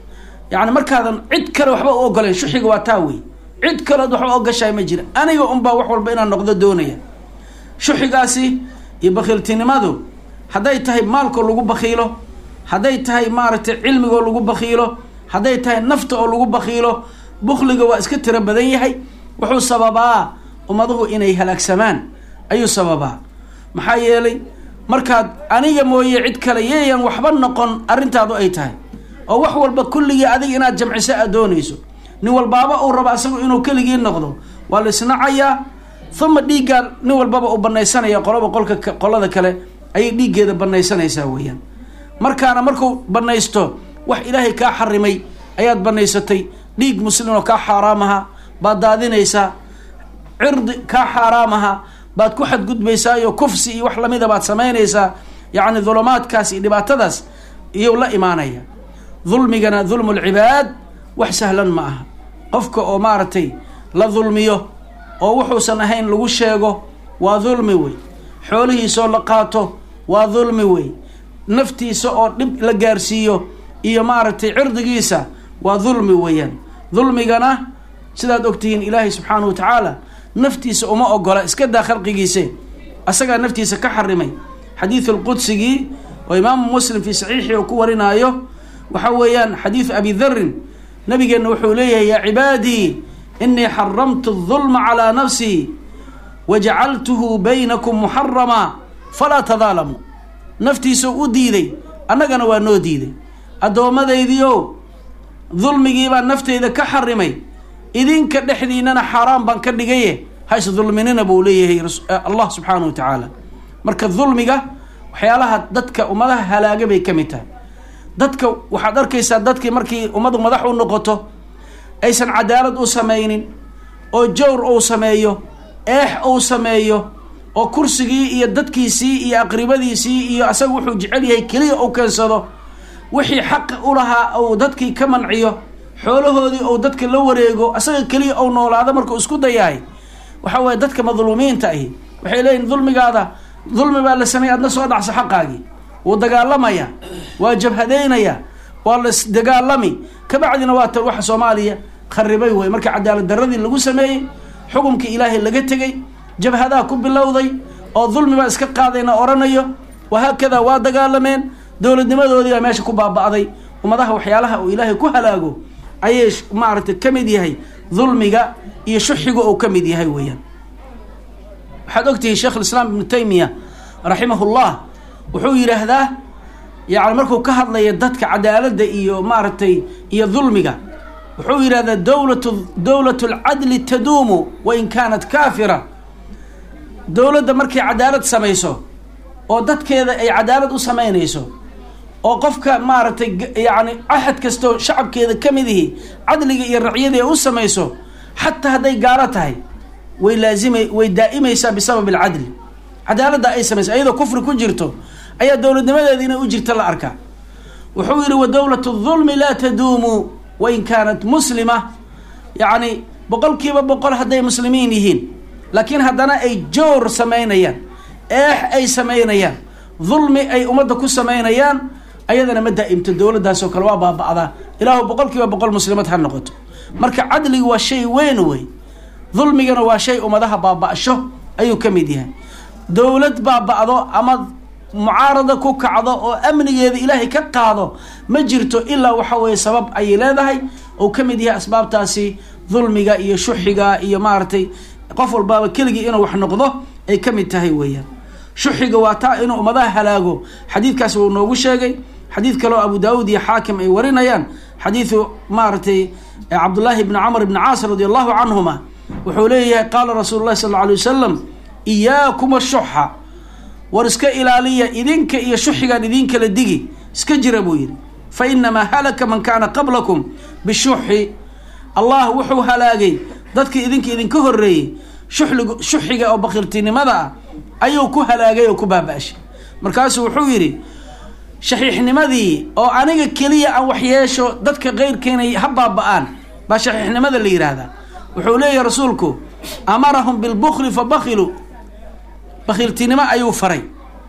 yacni markaadan cid kale waxba u ogoleen shuxiga waa taa wey cid kaleod waxba ogashahay ma jira aniga unbaa wax walba inaan noqdo doonaya shuxigaasi iyo bakiiltinimadu hadday tahay maalkoo lagu bakiilo hadday tahay maaragtay cilmigoo lagu bakiilo hadday tahay nafta oo lagu bakiilo bukliga waa iska tiro badan yahay wuxuu sababaa ummaduhu inay halaagsamaan ayuu sababaa maxaa yeelay markaad aniga mooye cid kale yeeyan waxba noqon arrintaadu ay tahay oo wax walba kulligii adiga inaad jamciso aad doonayso nin walbaaba uu rabo asagu inuu keligii noqdo waa la isnacayaa uma dhiiggaa nin walbaba uu banaysanaya qolaba qolka qolada kale ayay dhiiggeeda banaysanaysaa weeyaan markaana markuu banaysto wax ilaahay kaa xarimay ayaad banaysatay dhiig muslim oo kaa xaaraamaha baad daadinaysaa cirdi kaa xaaraamaha baad ku xadgudbaysaa iyo kufsi iyo wax lamida baad samaynaysaa yacni dulumaadkaas iyo dhibaatadaas iyou la imaanaya dulmigana dulmu lcibaad wax sahlan ma aha qofka oo maaragtay la dulmiyo oo wuxuusan ahayn lagu sheego waa dulmi wey xoolihiisaoo la qaato waa dulmi wey naftiisa oo dhib la gaarsiiyo iyo maaragtay cirdigiisa waa dulmi weeyaan dulmigana sidaad ogtihiin ilaahay subxaanahu wa tacaala naftiisa uma ogola iska daa khalqigiise asagaa naftiisa ka xarimay xadiidu lqudsigii oo imaamu muslim fii saxiixii uu ku warinaayo waxa weeyaan xadiidu abi darin nabigeenna wuxuu leeyahay yaa cibaadii inii xaramtu adulma calaa nafsii wajacaltuhu baynakum muxarama falaa tadaalamuu naftiisuu u diiday annagana waa noo diiday addoommadaydiiow dulmigiibaa nafteyda ka xarimay idinka dhexdiinana xaaraan baan ka dhigaye hays dulminina buu leeyahay allah subxaanahu wa tacaala marka dulmiga waxyaalaha dadka ummadaha halaaga bay ka mid tahay dadka waxaad arkaysaa dadkii markii ummadu madax u noqoto aysan cadaalad u samaynin oo jawr uu sameeyo eex uu sameeyo oo kursigii iyo dadkiisii iyo aqribadiisii iyo asaga wuxuu jecel yahay keliya uu keensado wixii xaq u lahaa uu dadkii ka manciyo xoolahoodii ou dadka la wareego asaga keliya ou noolaado markuu isku dayahay waxa weye dadka madluumiinta ahi waxay leeyihin dulmigaada dulmi baa la sameeyay adna soo dhacso xaqaagii wuu dagaalamaya waa jabhadeynaya waa la isdagaalami kabacdina waa tan waxa soomaaliya kharibay wey marka cadaalad daradii lagu sameeyey xukumkii ilaahay laga tegey jabhadaa ku bilowday oo dulmi baa iska qaadayna oranayo wahaakadaa waa dagaalameen dowladnimadoodii baa meesha ku baaba'day ummadaha waxyaalaha uu ilaahay ku halaago ayay maaragtay ka mid yahay dulmiga iyo shuxiga oo ka mid yahay weeyaan waxaad ogtihiin sheekh lislaam ibnu taymiya raximahullah wuxuu yidhaahdaa yani markuu ka hadlaya dadka cadaaladda iyo maaragtay iyo dulmiga wuxuu yidhahdaa dowlatu dowlatu lcadli taduumu wain kaanat kaafira dowladda markay cadaalad samayso oo dadkeeda ay cadaalad u samaynayso oo qofka maaragtay yacni axad kastoo shacabkeeda ka mid ihi cadliga iyo racyadii ay u samayso xataa hadday gaalo tahay way laazima way daa'imaysaa bisabab alcadli cadaaladda ay samayso ayadoo kufri ku jirto ayaa dowladnimadeeda inay u jirta la arkaa wuxuu yidhi wa dowlatu dulmi laa taduumu wain kaanat muslima yacni boqol kiiba boqol hadday muslimiin yihiin laakiin haddana ay joor samaynayaan eex ay samaynayaan dulmi ay ummadda ku samaynayaan ayadana ma daa'imto dowladdaasoo kale waa baaba'daa ilaahu boqol kiiba boqol muslimad ha noqoto marka cadliga waa shay weyn wey dulmigana waa shay ummadaha baaba'sho ayuu ka mid yahay dowlad baaba'do ama mucaarada ku kacdo oo amnigeeda ilaahay ka qaado ma jirto ilaa waxa weeye sabab ayay leedahay oo ka mid yahay asbaabtaasi dulmiga iyo shuxiga iyo maaragtay qof walbaaba keligii inuu wax noqdo ay ka mid tahay weeyaan shuxiga waa taa inuu ummadaha halaago xadiidkaas wuu noogu sheegay xadiid kaleo abu daawuud iyo xaakim ay warinayaan xadiidu maaragtay cabdullaahi bni camr bni caas radi allahu canhuma wuxuu leeyahay qaala rasuulu llahi sal alla alay wasalam iyaakum ashuxa war iska ilaaliya idinka iyo shuxigaan idinkala digi iska jira buu yidhi fa inamaa halaka man kaana qablakum bishuxi allah wuxuu halaagay dadkii idinka idinka horreeyey shuxlig shuxiga oo bakirtinimada ah ayuu ku halaagay oo ku baaba-shay markaasuu wuxuu yidhi shaxiixnimadii oo aniga keliya aan waxyeesho dadka keyrkeena ha baaba-aan baa shaxiixnimada la yidhaahdaa wuxuu leeyahay rasuulku amarahum bilbukli fa bakiluu bakhiiltinimo ayuu faray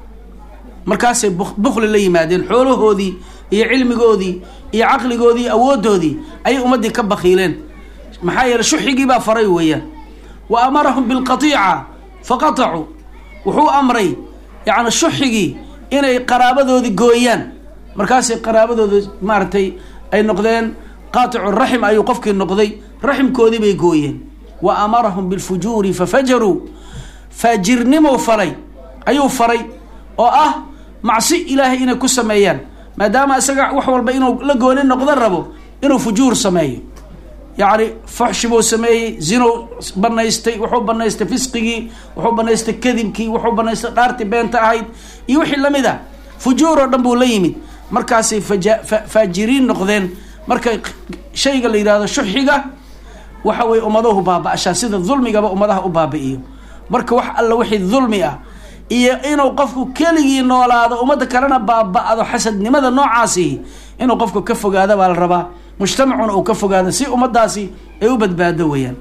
markaasay bukli la yimaadeen xoolahoodii iyo cilmigoodii iyo caqligoodii iyo awooddoodii ayay ummaddii ka bakhiileen maxaa yeele shuxigii baa faray weeyaan wa amarahum bilqatiica fa qatacuu wuxuu amray yacni shuxigii inay qaraabadoodii gooyaan markaasay qaraabadooda maaragtay ay noqdeen qaaticu raxim ayuu qofkii noqday raximkoodii bay gooyeen wa amarahum bilfujuuri fafajaruu faajirnimo falay ayuu faray oo ah macsi ilaahay inay ku sameeyaan maadaama isaga wax walba inuu la gooni noqdo rabo inuu fujuur sameeyo yacni fuxshi buu sameeyey zinow banaystay wuxuu banaystay fisqigii wuxuu banaystay kadibkii wuxuu banaystay dhaartii beenta ahayd iyo wixii lamid a fujuur oo dhan buu la yimid markaasay faja faajiriin noqdeen marka shayga la yidhahdo shuxiga waxa weye ummaduhu baaba-shaa sida dulmigaba ummadaha u baabi-iyo marka wax alla wixii dulmi ah iyo inuu qofku keligii noolaado ummadda kalena baaba-do xasadnimada noocaasi inuu qofku ka fogaado baa la rabaa mujtamacuna uu ka fogaado si ummadaasi ay u badbaado weeyaan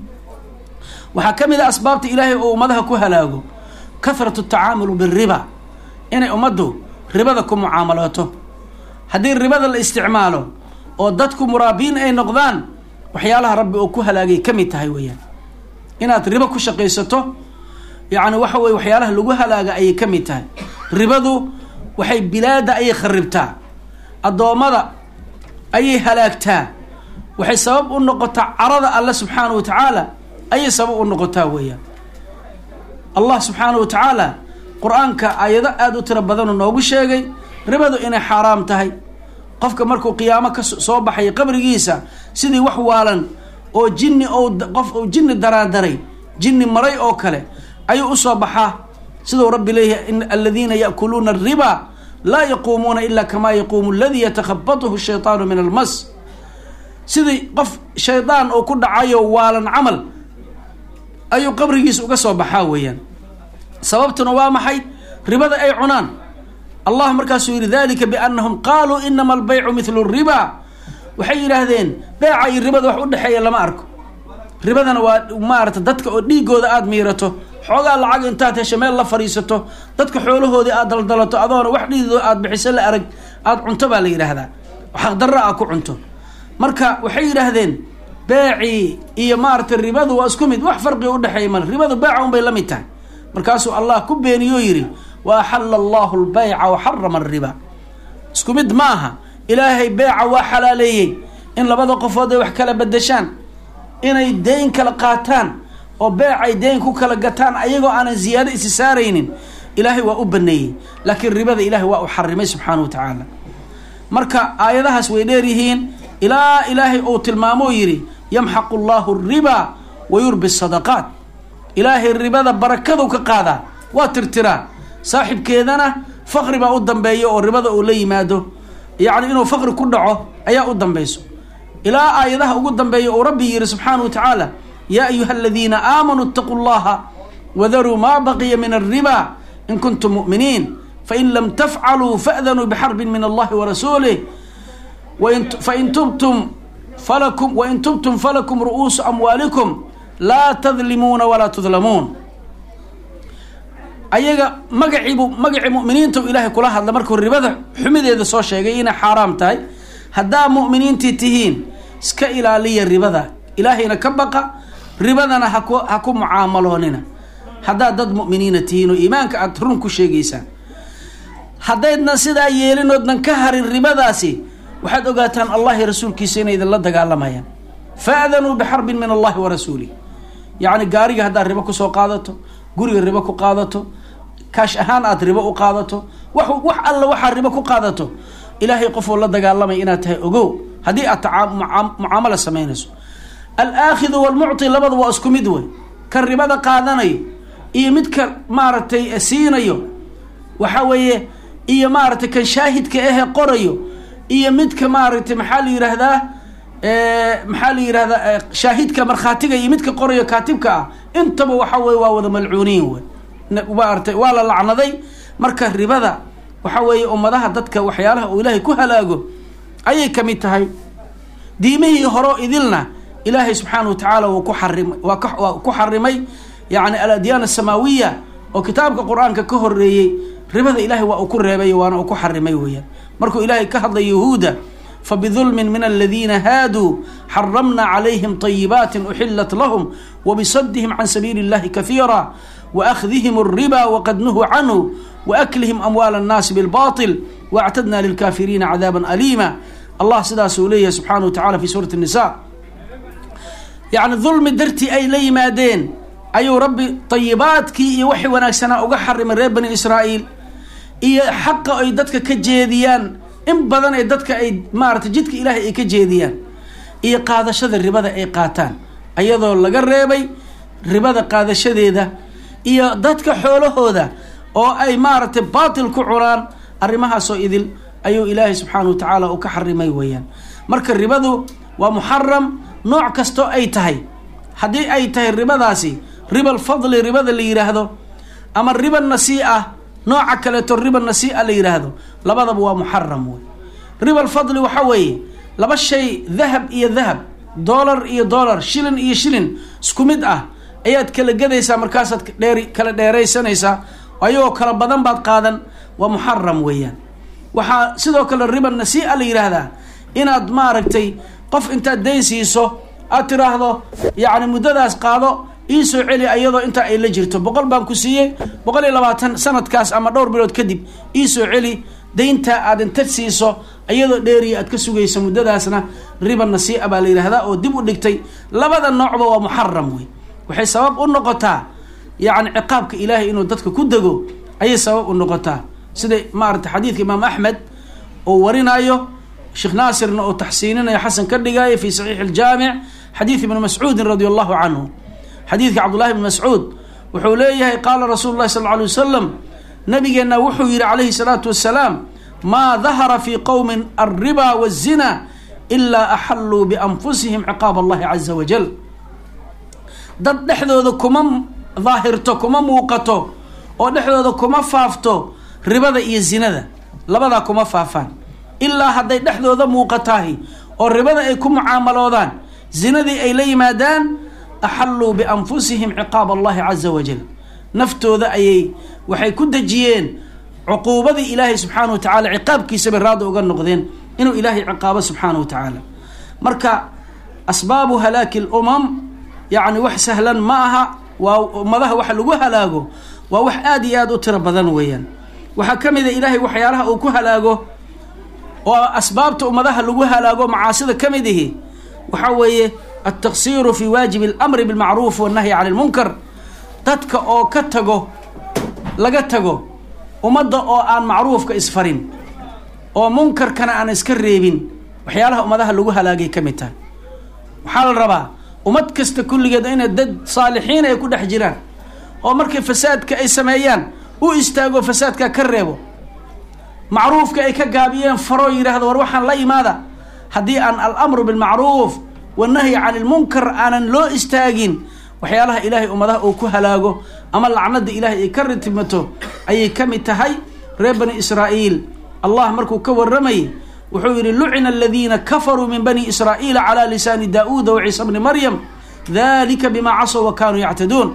waxaa ka mid a asbaabta ilaahay uu ummadaha ku halaago kathratu tacaamulu biriba inay ummaddu ribada ku mucaamalooto haddii ribada la isticmaalo oo dadku muraabiin ay noqdaan waxyaalaha rabbi uu ku halaagay ka mid tahay weeyaan inaad ribo ku shaqaysato yacni waxa weye waxyaalaha lagu halaaga ayay ka mid tahay ribadu waxay bilaada ayay kharibtaa addoommada ayay halaagtaa waxay sabab u noqotaa carada alle subxaana wa tacaala ayay sabab u noqotaa weeyaan allah subxaana wa tacaala qur-aanka aayado aada u tiro badanoo noogu sheegay ribadu inay xaaraam tahay qofka markuu qiyaamo ka soo baxay qabrigiisa sidii wax waalan oo jinni ou qof uu jinni daraandaray jinni maray oo kale ayuu usoo baxaa siduu rabbi leeyahay in aladiina yaakuluuna ariba laa yaquumuuna ila kamaa yaquumu aladii yatakhabatuhu shaytaanu min almas sidii qof shaydaan oo ku dhacayo waalan camal ayuu qabrigiisa uga soo baxaa weeyaan sababtuna waa maxay ribada ay cunaan allah markaasuu yihi dalika biannahum qaaluu inama albaycu mithlu riba waxay yidhaahdeen beeca iyo ribada wax u dhexeeya lama arko ribadana waa maarata dadka oo dhiigooda aada miirato xoogaa lacag intaad hesho meel la fadhiisato dadka xoolahoodii aad daldalato adoona wax dhiidoo aad bixiso la arag aada cunto baa la yidhaahdaa xaqdarra a ku cunto marka waxay yidhaahdeen beecii iyo maaratay ribadu waa isku mid wax farqiga udhexeeya mal ribadu beeca un bay la mid tahay markaasuu allah ku beeniyoo yidhi wa axalla allahu lbayca wa xarama ariba isku mid ma aha ilaahay beeca waa xalaaleeyey in labada qofood ay wax kala bedeshaan inay deyn kala qaataan oo beec ay deyn ku kala gataan ayagoo aanan ziyaado isi saaraynin ilaahay waa u baneeyey laakiin ribada ilaahay waa u xarimay subxaana wa tacaala marka aayadahaas way dheer yihiin ilaa ilaahay uu tilmaamoo yidhi yamxaqu llahu riba wa yurbi sadaqaat ilaahay ribada barakadu ka qaadaa waa tirtiraa saaxibkeedana faqri baa u dambeeya oo ribada uu la yimaado yacni inuu faqri ku dhaco ayaa u dambayso ilaa aayadaha ugu dambeeya uu rabbi yihi subxaana wa tacaala yaa ayuha aladiina aamanuu itaquu llaha wadaruu maa baqiya min alriba in kuntum mu'miniin fain lam tafcaluu fa'danuu bixarbin min allahi warasuulih fain tubtum falakum wain tubtum falakum ru'uusu amwaalikum laa tadlimuuna walaa tudlamuun ayaga magaciibu magacii mu'miniinta u ilaahay kula hadla markuu ribada xumideeda soo sheegay inay xaaraam tahay haddaa mu'miniintii tihiin iska ilaaliya ribada ilaahayna ka baqa ribadana haku ha ku mucaamaloonina haddaad dad mu'miniina tihiin oo iimaanka aada run ku sheegaysaan haddaydna sidaa yeelinoodnan ka harin ribadaasi waxaad ogaataan allahi rasuulkiisa inay idinla dagaalamayaan fa'danuu bixarbin min allahi wa rasuulih yacni gaariga haddaad ribo kusoo qaadato guriga ribo ku qaadato kaash ahaan aada ribo u qaadato wax wax alla waxaad ribo ku qaadato ilaahay qofuu la dagaalamay inaad tahay ogow haddii aad mucaamala samaynayso alaakhidu walmucti labada waa isku mid wey kan ribada qaadanayo iyo midka maaragtay siinayo waxa weeye iyo maaragtay kan shaahidka ahe qorayo iyo midka maaragtay maxaa la yidhaahdaa maxaa la yidhahdaa shaahidka markhaatiga iyo midka qorayo kaatibka ah intaba waxa weye waa wada malcuuniin wey maaragtay waa la lacnaday marka ribada waxa weeye ummadaha dadka waxyaalaha uu ilaahay ku halaago ayay ka mid tahay diimihii horo idilna ilaahay subxaana wa tacaala wuu ku xarimay waa ka waa ku xarimay yacni aladyaan asamaawiya oo kitaabka qur-aanka ka horeeyey ribada ilaahay waa uu ku reebay waana uu ku xarimay weeyaan markuu ilaahay ka hadlay yahuuda fabidulmin min aladiina haaduu xaramna calayhim طayibaati uxilat lahum wabisadihim can sabiili اllahi kahiira waakhdihim الriba waqad nuhuu canhu waaklihim amwaal الnaasi bilbaطil waactadna lilkafiriina cadaaba aliima allah sidaasuu leeyahay subxaana wa tacala fi suurati الnisa yacni dulmi dartii ay la yimaadeen ayuu rabbi tayibaadkii iyo waxay wanaagsanaa uga xarimay reer bani israa'iil iyo xaqa ay dadka ka jeediyaan in badan ee dadka ay maaragtay jidka ilaahay ay ka jeediyaan iyo qaadashada ribada ay qaataan ayadoo laga reebay ribada qaadashadeeda iyo dadka xoolahooda oo ay maaragtay baatil ku cunaan arrimahaasoo idil ayuu ilaahay subxaana wa tacaala uu ka xarimay weeyaan marka ribadu waa muxaram nooc kastoo ay tahay haddii ay tahay ribadaasi riba alfadli ribada la yidhaahdo ama riba nasii'a nooca kaleeto riba nasii'a la yidhaahdo labadaba waa muxaram wey riba alfadli waxa weeye laba shay dahab iyo dahab dollar iyo dollar shilin iyo shilin isku mid ah ayaad kala gadaysaa markaasaad dheer kala dheeraysanaysaa ayagoo kala badan baad qaadan waa muxaram weeyaan waxaa sidoo kale riba nasii'a la yidhaahdaa inaad maaragtay qof intaad dayn siiso aad tiraahdo yacni muddadaas qaado iisoo celi ayadoo intaa ay la jirto boqol baan ku siiyey boqol iyo labaatan sanadkaas ama dhowr bilood kadib iisoo celi dayntaa aad inta siiso iyadoo dheeriya aad ka sugayso muddadaasna riba nasii'a baa la yidhahdaa oo dib u dhigtay labada noocba waa muxaram wey waxay sabab u noqotaa yacni ciqaabka ilaahay inuu dadka ku dego ayay sabab u noqotaa sida maarata xadiidka imaam axmed oo warinaayo sheekh naasirna oo taxsiininayo xasan ka dhigaayo fi saxiixi aljaamic xadiid ibni mascuudin radi allahu canhu xadiidka cabdullahi bni mascuud wuxuu leeyahay qaala rasuulu llahi sal lla alay wasalam nabigeenna wuxuu yihi calayhi salaatu wasalaam maa dahara fii qowmin alriba wazina ilaa axalluu bianfusihim ciqaab allahi caza wajal dad dhexdooda kuma daahirto kuma muuqato oo dhexdooda kuma faafto ribada iyo zinada labadaa kuma faafaan ilaa hadday dhexdooda muuqataahi oo ribada ay ku mucaamaloodaan zinadii ay la yimaadaan axalluu bianfusihim ciqaab allahi caza wajal naftooda ayay waxay ku dejiyeen cuquubadii ilaahay subxaana wa tacala ciqaabkiisa bay raada uga noqdeen inuu ilaahay ciqaabo subxaana wa tacaala marka asbaabu halaaki lumam yacni wax sahlan ma aha waa ummadaha waxa lagu halaago waa wax aada iyo aada u tiro badan weeyaan waxaa ka mid a ilaahay waxyaalaha uu ku halaago oo asbaabta ummadaha lagu halaago macaasida ka mid ihi waxaa weeye altaqsiiru fi waajibi alamri bilmacruuf wannahyi cani lmunkar dadka oo ka tago laga tago ummadda oo aan macruufka isfarin oo munkarkana aan iska reebin waxyaalaha ummadaha lagu halaagay ka mid tahay waxaa la rabaa ummad kasta kulligeed inay dad saalixiin ay ku dhex jiraan oo markay fasaadka ay sameeyaan u istaago fasaadka ka reebo macruufka ay ka gaabiyeen faroo yidhaahdo war waxaan la imaada haddii aan alamru bilmacruuf wannahyi cani lmunkar aanan loo istaagin waxyaalaha ilaahay ummadaha uu ku halaago ama lacnada ilaahay ay ka ritimato ayay ka mid tahay reer bani israa'iil allah markuu ka warramayay wuxuu yidhi lucina aladiina kafaruu min bani israa'iila calaa lisaani daa'uuda wa ciisa bni maryam dalika bima casow wa kaanuu yactaduun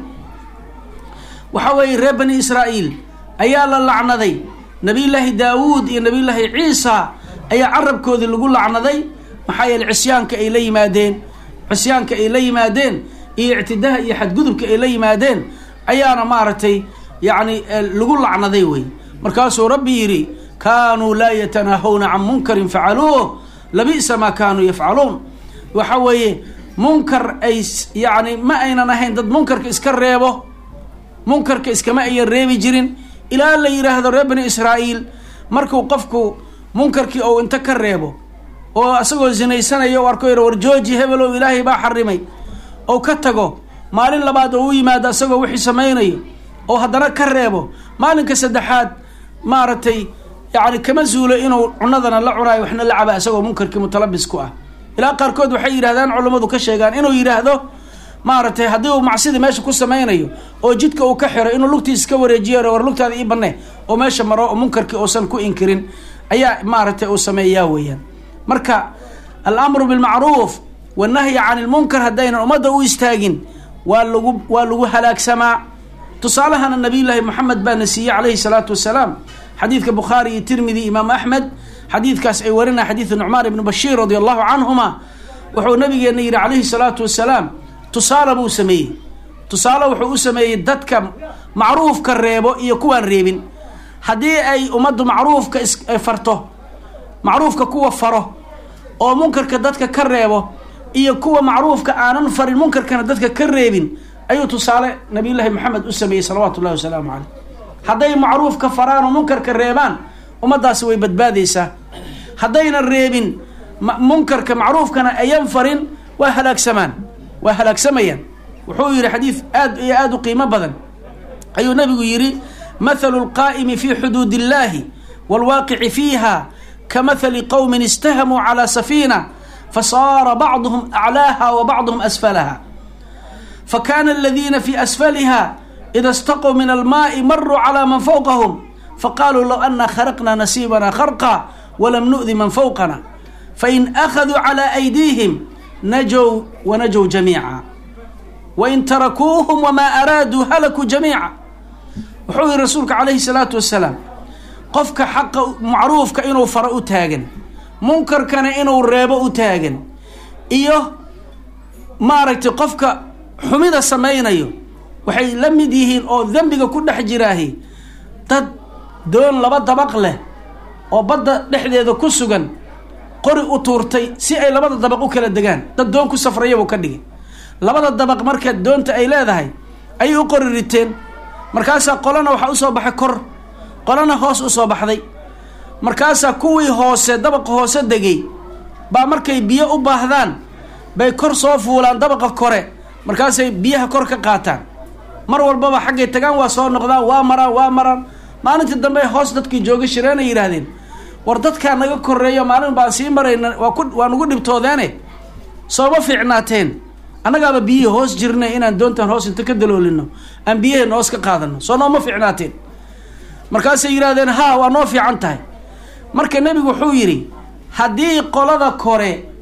waxaa weeye reer bani israa'iil ayaa la lacnaday nabiyullaahi daawuud iyo nabiyullaahi ciisa ayaa carabkoodii lagu lacnaday maxaa yeele cisyaanka ay la yimaadeen cisyaanka ay la yimaadeen iyo ictidaha iyo xadgudubka ay la yimaadeen ayaana maaragtay yacni lagu lacnaday wey markaasuu rabbi yidhi kaanuu laa yatanaahawna can munkarin facaluuh labi'sa maa kaanuu yafcaluun waxa weeye munkar ay yacni ma aynan ahayn dad munkarka iska reebo munkarka iskama ayan reebi jirin ilaa la yidhaahdo reer bani israa'iil markuu qofku munkarkii ou inta ka reebo oo isagoo zinaysanayo u arko yar war jooji hebelow ilaahay baa xarimay ou ka tago maalin labaad oo u yimaado isagoo wixii samaynayo oo haddana ka reebo maalinka saddexaad maaragtay yacni kama zuulo inuu cunadana la cunaayo waxna la caba isagoo munkarkii mutalabis ku ah ilaa qaarkood waxay yidhahdaan culummadu ka sheegaan inuu yidhaahdo maaragtay haddii uu macsidii meesha ku samaynayo oo jidka uu ka xiro inuu lugtiisa ka wareejiyo war lugtaada ii banne oo meesha maro oo munkarkii uusan ku inkirin ayaa maaragtay uu sameeyaa weeyaan marka alamru bilmacruuf wannahyi cani lmunkar haddaynan ummadda u istaagin waa lagu waa lagu halaagsamaa tusaalahana nabiyullaahi moxamed baana siiyey calayhi salaatu wasalaam xadiidka bukhaari iyo tirmidi imaam axmed xadiidkaas ay warinaya xadiidu nucmaan ibnu bashiir radi allahu canhuma wuxuu nabigeena yidhi calayhi salaatu wasalaam tusaale buu sameeyey tusaale wuxuu u sameeyey dadka macruufka reebo iyo kuwaan reebin haddii ay ummaddu macruufka isfarto macruufka kuwa faro oo munkarka dadka ka reebo iyo kuwa macruufka aanan farin munkarkana dadka ka reebin ayuu tusaale nabiyullaahi maxamed u sameeyey salawaatu ullahi wasalaamu caleyh hadday macruufka faraan oo munkarka reebaan ummaddaasi way badbaadaysaa haddaynan reebin munkarka macruufkana ayan farin waa halaagsamaan waa halaagsamayaan wuxuu yidhi xadiid aad iyo aada u qiimo badan ayuu nabigu yidhi mathalu lqaa'imi fi xuduud illahi waalwaaqici fiiha kamahali qowmin istahamuu calaa safiina fasaara bacduhum aclaaha wa bacduhum asfalaha fakana aladiina fi asfaliha ida istaquu min almaai maruu calaa man fawqahum faqaaluu low ana kharaqna nasiibana kharqa walam nu'di man fawqana fain akhaduu calaa aydiihim najow wanajow jamiica wain tarakuuhum wamaa araaduu halakuu jamiica wuxuu yihi rasuulka calayhi salaatu wasalaam qofka xaqa macruufka inuu faro u taagan munkarkana inuu reebo u taagan iyo maaragtay qofka xumida samaynayo waxay la mid yihiin oo dembiga ku dhex jiraahi dad doon laba dabaq leh oo badda dhexdeeda ku sugan qori u tuurtay si ay labada dabaq u kala degaan dad doon ku safrayabuu ka dhigay labada dabaq marka doonta ay leedahay ayay u qori riteen markaasaa qolana waxaa usoo baxay kor qolana hoos usoo baxday markaasaa kuwii hoose dabaqa hoose degay baa markay biyo u baahdaan bay kor soo fuulaan dabaqa kore markaasay biyaha kor ka qaataan mar walbaba xaggay tagaan waa soo noqdaan waa maraan waa maraan maalintii dambe hoos dadkii jooga shireenay yidhaahdeen war dadkaa naga koreeyo maalin baan sii marayna waa ku waa nagu dhibtoodeene sooma fiicnaateen annagaaba biyihii hoos jirnay inaan doontaan hoos inta ka daloolino aan biyaheena hoos ka qaadano soo nooma fiicnaateen markaasay yidhahdeen haa waa noo fiican tahay marka nebigu wuxuu yidhi haddii qolada kore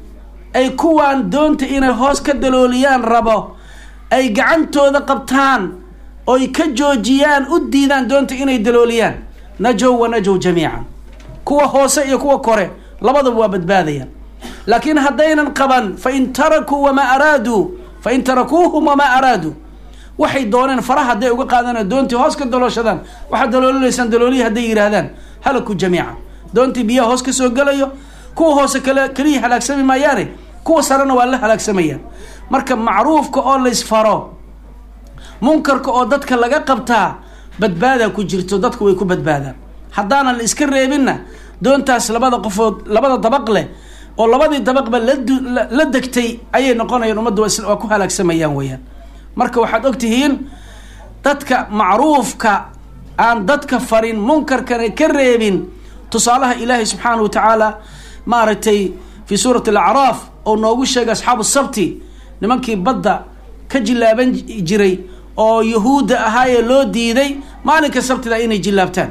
ay kuwaan doonta inay hoos ka dalooliyaan rabo ay gacantooda qabtaan oy ka joojiyaan u diidaan doonta inay dalooliyaan najow wa najow jamiican kuwa hoose iyo kuwa kore labadaba waa badbaadayaan laakiin haddaynan qaban fain tarakuu wamaa araaduu fain tarakuuhum wamaa araaduu waxay dooneen faraha hadday uga qaadaan doontii hoos ka dalooshadaan waxaad daloolinaysaan daloolihi hadday yidhaahdaan halaku jamiica doontii biyaha hoos ka soo gelayo kuwa hoose kale keliya halaagsami maayaane kuwa sarena waa la halaagsamayaan marka macruufka oo laysfaro munkarka oo dadka laga qabtaa badbaadaa ku jirto dadku way ku badbaadaan haddaanan la iska reebinna doontaas labada qofood labada dabaq leh oo labadii dabaqba la degtay ayay noqonayaan ummadda waa ku halaagsamayaan weyaan marka waxaad og tihiin dadka macruufka aan dadka farin munkarkana ka reebin tusaalaha ilaahay subxaanahu wa tacaala maaragtay fii suurati alacraaf oo noogu sheegay asxaabu sabti nimankii badda ka jilaaban jiray oo yahuudda ahaayee loo diiday maalinka sabtida inay jilaabtaan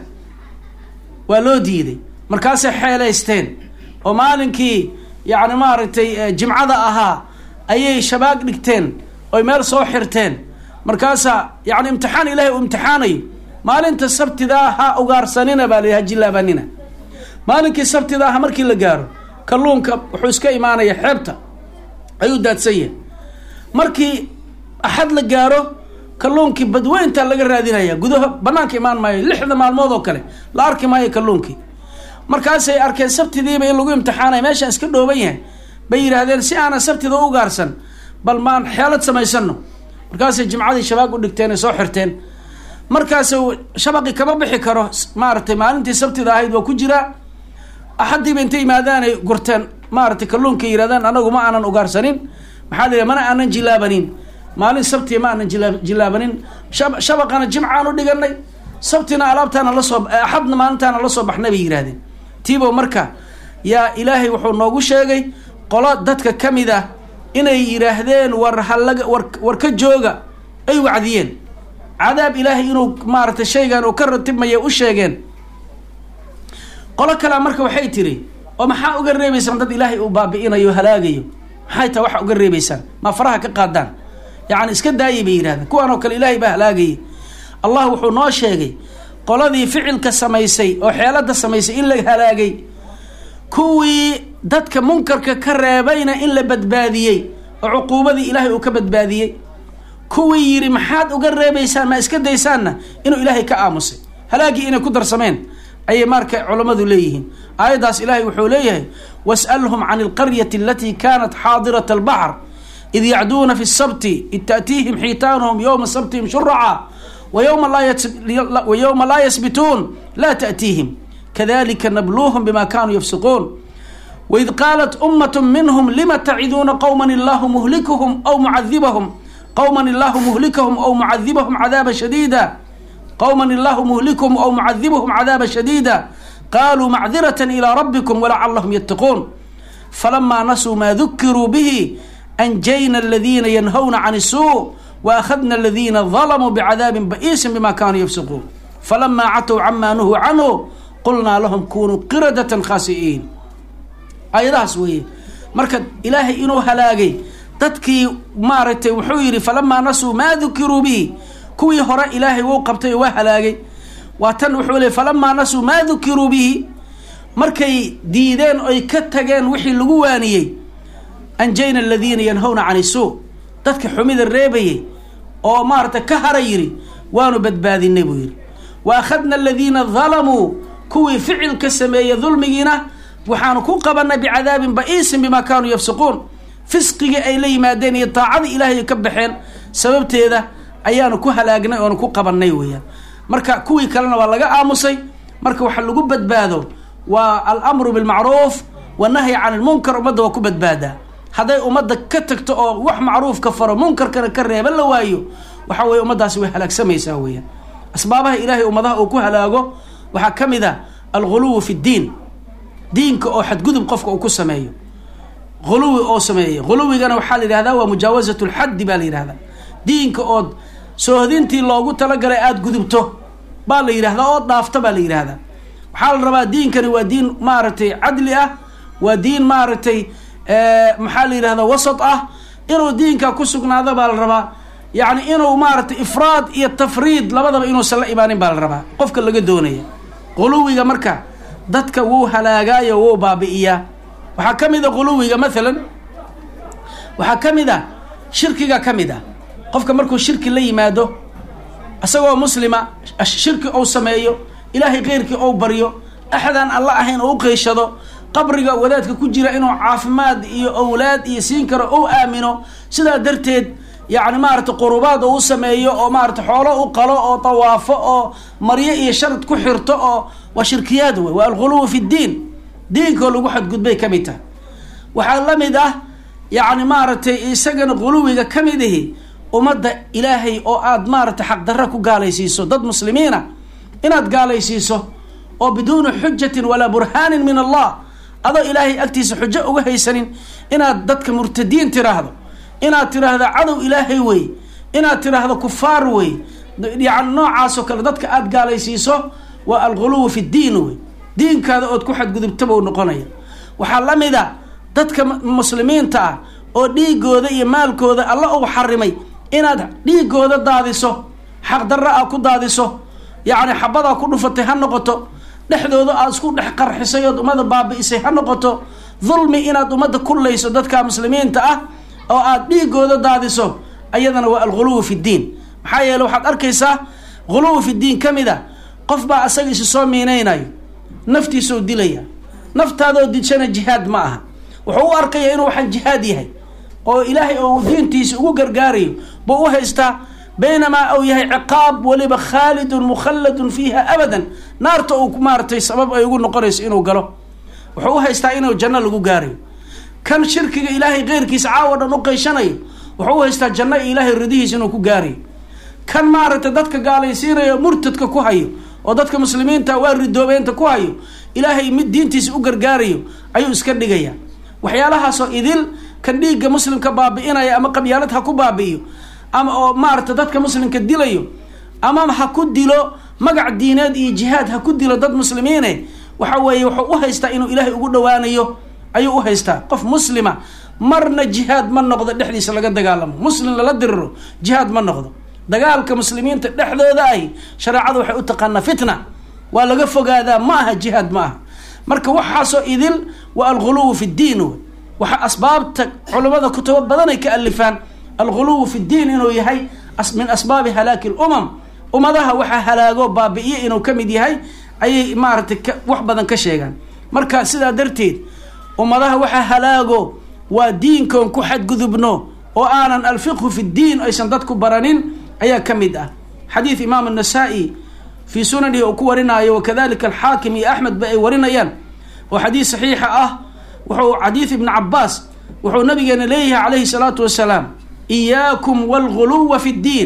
waa loo diiday markaasay xeelaysteen oo maalinkii yacni maaragtay jimcada ahaa ayay shabaag dhigteen oy meel soo xirteen markaasaa yacni imtixaan ilaahay uu imtixaanayo maalinta sabtidaa ha ugaarsanina baa la ha jilaabanina maalinkii sabtida aha markii la gaaro kalluunka wuxuu iska imaanaya xeebta ayuu daadsan yahay markii axad la gaaro kalluunkii badweynta laga raadinaya gudaha banaanka imaan maayo lixda maalmood oo kale la arki maayo kalluunkii markaasay arkeen sabtidiiba in lagu imtixaanaya meeshaan iska dhooban yahay bay yidhaahdeen si aanan sabtida u ugaarsan bal maan xeelad samaysano markaasay jimcadii shabaag u dhigteen ay soo xirteen markaas shabaqi kama bixi karo maaragtay maalintii sabtida ahayd waa ku jiraa axaddiiba intay yimaadaanay gurteen maaragtay kalluunka yidhahdaan anagu ma aanan ugaarsanin maxaa la yidhaha mana aanan jilaabanin maalin sabtiya ma aanan jilaa jilaabanin shab shabaqana jimcaan u dhiganay sabtina alaabtaana lasoo axadna maalintaana lasoo baxnay bay yidhahdeen tiibo marka yaa ilaahay wuxuu noogu sheegay qolo dadka ka mid ah inay yidhaahdeen war halaga war war ka jooga ay wacdiyeen cadaab ilaahay inuu maaragtay shaygan uu ka ratibmaya u sheegeen qolo kalea marka waxay tiri oo maxaa uga reebaysaan dad ilaahay uu baabi'inayo halaagayo maxay taha waxa uga reebaysaan ma faraha ka qaadaan yacni iska daayay bay yidhahdeen kuwan oo kale ilaahay baa halaagayay allah wuxuu noo sheegay qoladii ficilka samaysay oo xeelada samaysay in la halaagay kuwii dadka munkarka ka reebayna in la badbaadiyey oo cuquubadii ilaahay uu ka badbaadiyey kuwii yidhi maxaad uga reebaysaan ma iska daysaanna inuu ilaahay ka aamusay halaagii inay ku darsameen ayay marka culammadu leeyihiin aayaddaas ilaahay wuxuu leeyahay was'alhum can alqaryati alatii kanat xaadirat albaxr id yacduuna fi sabti id taأtiihim xiitaanuhum yowma sabtihim shuraca wa yowma laa yasbituun laa taأtiihim kadalika nabluuhum bima kanuu yafsiquun waid qaalat umat minhm lima taciduuna qowma illahu muhlikuhum aw mucadibahum qowma illahu muhlikahum aw mucadibahum cadaaba shadiida qowma illahu muhlikuhum aw mucadibahum cadaaba shadiida qaluu macdirata ilى rabbikum walacalahum yattaquun falamaa nasuu maa dukiruu bihi anjayna aladiina yanhawna can الsuu waakhadna aladiina dalamuu bicadaabin ba'iisin bima kanuu yafsiquun falamaa catow camaa nuhuu canhu qulnaa lahum kunuu qiradatan khaasi'iin aayadahaas weeye marka ilaahay inuu halaagay dadkii maaragtay wuxuu yidhi falamaa nasuu maa dukiruu bihi kuwii hore ilaahay wuu qabtay oo waa halaagay waa tan wuxuu leey falamaa nasuu maa dukiruu bihi markay diideen oy ka tageen wixii lagu waaniyey anjayna aladiina yanhawna can isuu dadka xumida reebayay oo maaragtay ka hara yidhi waanu badbaadinay buu yidhi wa akhadna aladiina dalamuu kuwii ficilka sameeyey dulmigiina waxaanu ku qabanay bicadaabin ba'iisin bima kaanuu yafsiquun fisqigii ay la yimaadeen iyo daacadii ilaahay ka baxeen sababteeda ayaanu ku halaagnay oonu ku qabanay weeyaan marka kuwii kalena waa laga aamusay marka waxa lagu badbaado waa alamru bilmacruuf wanahyi can ilmunkar ummadda waa ku badbaadaa hadday ummadda ka tagto oo wax macruuf ka faro munkarkana ka reeban la waayo waxa weye ummaddaasi way halaagsamaysaa weeyaan asbaabaha ilaahay ummadaha uu ku halaago waxaa ka mid a alguluwu fi ddiin diinka oo xadgudub qofka uu ku sameeyo huluwi oo sameeya huluwigana waxaa la yidhahdaa waa mujaawasat lxaddi baa la yidhahdaa diinka ood soohdintii loogu talagalay aada gudubto baa la yidhahdaa ood dhaafto baa la yidhahdaa waxaa la rabaa diinkani waa diin maaragtay cadli ah waa diin maaragtay maxaa la yidhahda wasat ah inuu diinka ku sugnaado baa la rabaa yacni inuu maaragtay ifraad iyo tafriid labadaba inuusan la imaanin baa la rabaa qofka laga doonaya quluwiga marka dadka wuu halaagaayo wuu baabi'iyaa waxaa ka mid a quluwiga maalan waxaa ka mid a shirkiga ka mid ah qofka markuu shirki la yimaado isagoo muslima shirki ou sameeyo ilaahay keyrkii ou baryo axadaan alla ahayn oo u qeyshado qabriga wadaadka ku jira inuu caafimaad iyo owlaad iyo siin karo ou aamino sidaa darteed yacni maarata qurubaad oo u sameeyo oo maarata xoolo u qalo oo tawaafo oo maryo iyo sharad ku xirto oo waa shirkiyaad wey waa alghuluwu fi ddiin diinkoo lagu xadgudbay ka mid tahay waxaa la mid ah yacni maaragtay isagana quluwiga ka mid ihi ummadda ilaahay oo aada maaragtay xaqdarra ku gaalaysiiso dad muslimiina inaad gaalaysiiso oo biduuni xujatin walaa burhaanin min allah adoo ilaahay agtiisa xujo uga haysanin inaad dadka murtadiin tiraahdo inaad tiraahdo cadow ilaahay wey inaad tiraahdo kufaar wey yani noocaasoo kale dadka aada gaalaysiiso waa alghuluwu fi ddiin wey diinkaada ood ku xadgudubtaba u noqonaya waxaa la mid a dadka muslimiinta ah oo dhiigooda iyo maalkooda alla uu xarimay inaad dhiigooda daadiso xaqdarra a ku daadiso yacni xabadaa ku dhufatay ha noqoto dhexdooda aad isku dhex qarxisay ood ummadda baabi'isay ha noqoto dulmi inaad ummadda kullayso dadka muslimiinta ah oo aad dhiigooda daadiso ayadana waa alghuluwu fi ddiin maxaa yeele waxaad arkaysaa ghuluwu fi ddiin ka mid a qof baa asaga isi soo miinaynayo naftiisoo dilaya naftaadoo dishana jihaad ma aha wuxuu u arkaya inuu waxaan jihaad yahay oo ilaahay ou diintiisa ugu gargaarayo buu u haystaa baynamaa uu yahay ciqaab weliba khaalidun mukhalladun fiiha abadan naarta uu maaratay sabab ay ugu noqonayso inuu galo wuxuu u haystaa inuu janno lagu gaarayo kan shirkiga ilaahay keyrkiisa caawa dhan u qeyshanayo wuxuu u haystaa janno iyo ilaahay ridihiisa inuu ku gaarayo kan maaragtay dadka gaalaysiinayo murtadka ku hayo oo dadka muslimiinta waa ridoobeynta ku hayo ilaahay mid diintiisa u gargaarayo ayuu iska dhigaya waxyaalahaasoo idil kan dhiigga muslimka baabi'inaya ama qabyaalad ha ku baabi'iyo ama oo maarata dadka muslimka dilayo ama ha ku dilo magac diineed iyo jihaad ha ku dilo dad muslimiine waxa weeye wuxuu u haystaa inuu ilaahay ugu dhawaanayo ayuu u haystaa qof muslima marna jihaad ma noqdo dhexdiisa laga dagaalamo muslim lala diriro jihaad ma noqdo dagaalka muslimiinta dhexdooda ahi shareecada waxay u taqaanaa fitna waa laga fogaadaa ma aha jihaad ma aha marka waxaasoo idil waa alghuluwu fi ddiin wey waxaa asbaabta culimmada kutubo badanay ka alifaan alghuluwu fi ddiin inuu yahay min asbaabi halaaki lumam ummadaha waxaa halaago baabi'iye inuu ka mid yahay ayay maaragtay wax badan ka sheegaan marka sidaa darteed ummadaha waxaa halaago waa diinkoon ku xadgudubno oo aanan alfiqhu fi ddiin aysan dadku baranin ayaa ka mid ah xadiid imaam annasaa-i fii sunanihi uu ku warinaayo wakadalika alxaakim iyo axmed ba ay warinayaan oo xadiid saxiixa ah wuxuu xadiid ibni cabaas wuxuu nabigeena leeyahay calayhi salaatu wasalaam iyaakum walghuluwa fi ddiin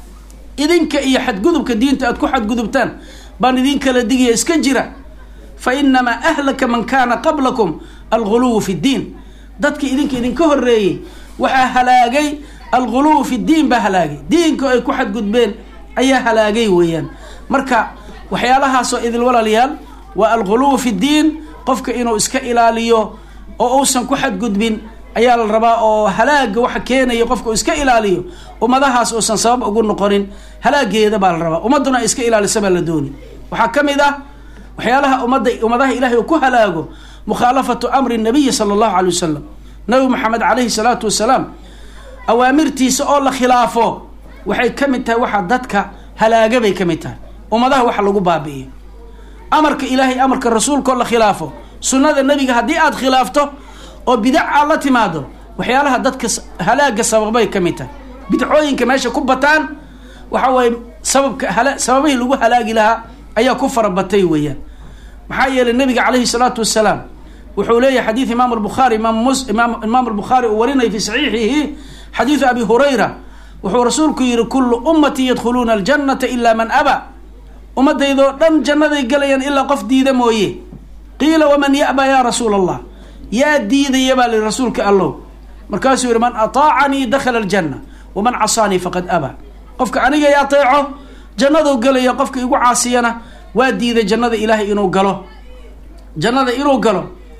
idinka iyo xadgudubka diinta aad ku xadgudubtaan baan idin kala digaya iska jira fa inamaa ahlaka man kaana qablakum alghuluwu fi ddiin dadka idinka idinka horeeyey waxaa halaagay alghuluwu fi ddiin baa halaagay diinka ay ku xadgudbeen ayaa halaagay weeyaan marka waxyaalahaasoo idil walaalayaal waa alghuluwu fi ddiin qofka inuu iska ilaaliyo oo uusan ku xadgudbin ayaa la rabaa oo halaaga waxa keenaya qofka uu iska ilaaliyo ummadahaas uusan sabab ugu noqonin halaageeda baa la rabaa ummadduna ay iska ilaalisa baa la dooni waxaa ka mid ah waxyaalaha ummadda ummadaha ilahay uu ku halaago mukhaalafatu amri nabiyi sala allahu calay wasalam nabi maxamed calayhi salaatu wasalaam awaamirtiisa oo la khilaafo waxay ka mid tahay waxa dadka halaaga bay ka mid tahay ummadaha waxa lagu baabi'iyo amarka ilaahay amarka rasuulkaoo la khilaafo sunnada nebiga haddii aada khilaafto oo bidac aad la timaado waxyaalaha dadka halaaga sababay ka mid tahay bidcooyinka meesha ku bataan waxa weeye sababka hala sababihii lagu halaagi lahaa ayaa ku farabatay weeyaan maxaa yeelay nabiga calayhi salaatu wasalaam wuxuu leeyahay xadiid imaam albukhaari imaam mus imaam imaam albukhaari uu warinaya fi saxiixihi xadiidu abi hurayra wuxuu rasuulku yihi kullu ummatii yadkhuluuna aljannata ilaa man aba ummaddaydoo dhan jannaday galayaan ilaa qof diida mooye qiila waman ya'ba yaa rasuula allah yaa diidaya baa lihi rasuulka allow markaasuu yihi man ataacanii dakhala aljanna waman casaanii faqad aba qofka aniga i ateeco jannaduu galaya qofka igu caasiyana waa diiday jannada ilaahay inuu galo jannada inuu galo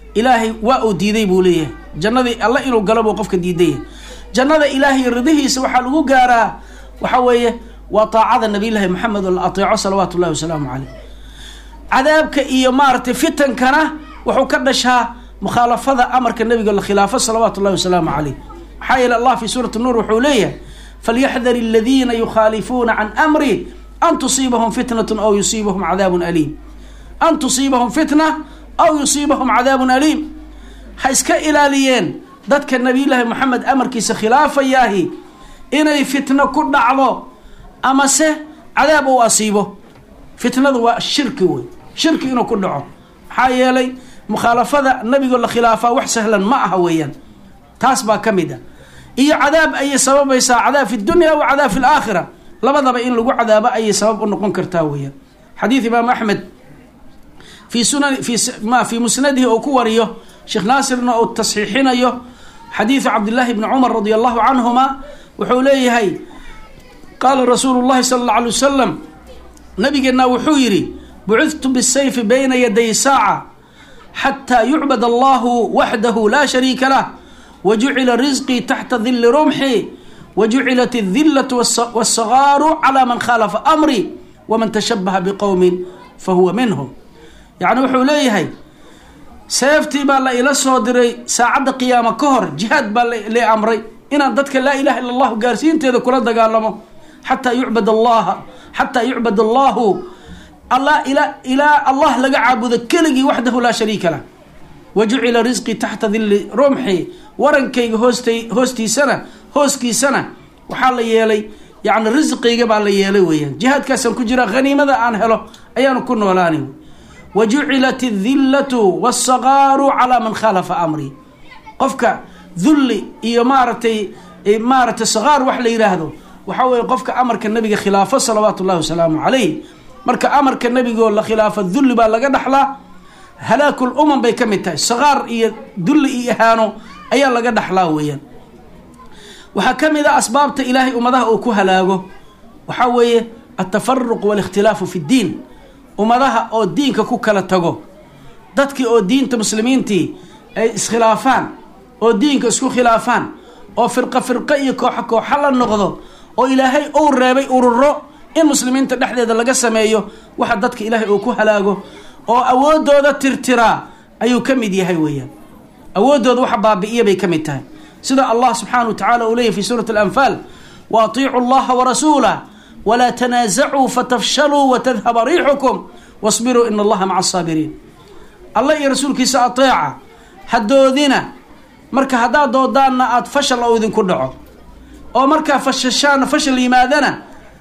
ilaahay waa uu diiday buu leeyahay jannadii alle inuu galo buu qofka diidaya jannada ilaahay ridihiisa waxaa lagu gaaraa waxa weeye waa taacada nabiyllaahi maxamed oo la ateeco salawaatu ullahi wasalaamu caleyh cadaabka iyo maaragtay fitankana wuxuu ka dhashaa mukhaalafada amarka nabiga la khilaafo salawaatu ullahi wasalaamu caleyh maxaa yeele allah fi suurati nuur wuxuu leeyahay falyaxdar aladiina yukhaalifuuna can amri an tusiibahum fitnat aw yusiibahum cadaabun aliim an tusiibahum fitna aw yusiibahum cadaabun aliim ha iska ilaaliyeen dadka nabiyullaahi moxamed amarkiisa khilaafayaahi inay fitno ku dhacdo amase cadaab uu asiibo fitnadu waa shirki wey shirki inuu ku dhaco maxaa yeelay mukhaalafada nabigo la khilaafaa wax sahlan ma aha weeyaan taas baa ka mid a iyo cadaab ayay sababaysaa cadaab fi dunya wa cadaab fi laakhira labadaba in lagu cadaabo ayay sabab u noqon kartaa weeyaan xadiid imaam axmed fi sunan fi ma fi musnadihi uu ku wariyo sheekh naasirna uu tasxiixinayo xadiidu cabdillaahi bni cumar radi allahu canhuma wuxuu leeyahay qaala rasuulu llahi sala alla alay wasalam nabigeenna wuxuu yidhi bucidtu bisayfi bayna yaday saaca xataa yucbad allahu waxdahu laa shariika lah wajucila risqii taxta dili rumxi wajucilat adillatu waasagaaru calaa man khaalafa amri waman tashabaha biqowmin fahuwa minhum yacni wuxuu leeyahay seeftii baa la ila soo diray saacadda qiyaama ka hor jihaad baa la amray inaan dadka laa ilaha illa allahu gaarsiinteeda kula dagaalamo xataa yucbad allaha xataa yucbad allahu alla ila ilaa allah laga caabudo keligii waxdahu laa shariika lah wa jucila risqii taxta dili rumxi warankayga hoosta hoostiisana hooskiisana waxaa la yeelay yacni risqiyga baa la yeelay weeyaan jihaadkaasaan ku jira haniimada aan helo ayaanu ku noolaani wa jucilat adillatu waasagaaru calaa man khaalafa amrii qofka dulli iyo maaragtay maaragtay sagaar wax la yidhaahdo waxaa weeye qofka amarka nabiga khilaafo salawaatu ullahi wasalaamu calayh marka amarka nabigoo la khilaafo dulli baa laga dhaxlaa halaakul umam bay ka mid tahay sagaar iyo dulli iyo ihaano ayaa laga dhaxlaa weeyaan waxaa ka mid a asbaabta ilaahay ummadaha uu ku halaago waxaa weeye altafaruq waalikhtilaafu fi ddiin ummadaha oo diinka ku kala tago dadkii oo diinta muslimiintii ay iskhilaafaan oo diinka isku khilaafaan oo firqo firqo iyo kooxo kooxo la noqdo oo ilaahay uu reebay ururo in muslimiinta dhexdeeda laga sameeyo waxa dadka ilaahay uu ku halaago oo awoodooda tirtiraa ayuu ka mid yahay weeyaan awooddooda waxa baabi'iya bay ka mid tahay sida allah subxaana wa tacala uu leeyahy fi suurati alanfaal wa atiicu allaha warasuulah walaa tanaasacuu fatafshaluu watadhaba riixukum wasbiruu ina allaha maca asaabiriin allah iyo rasuulkiisa ateeca hadoodina marka haddaad doodaanna aada fashal oo idinku dhaco oo markaa fashashaana fashal yimaadana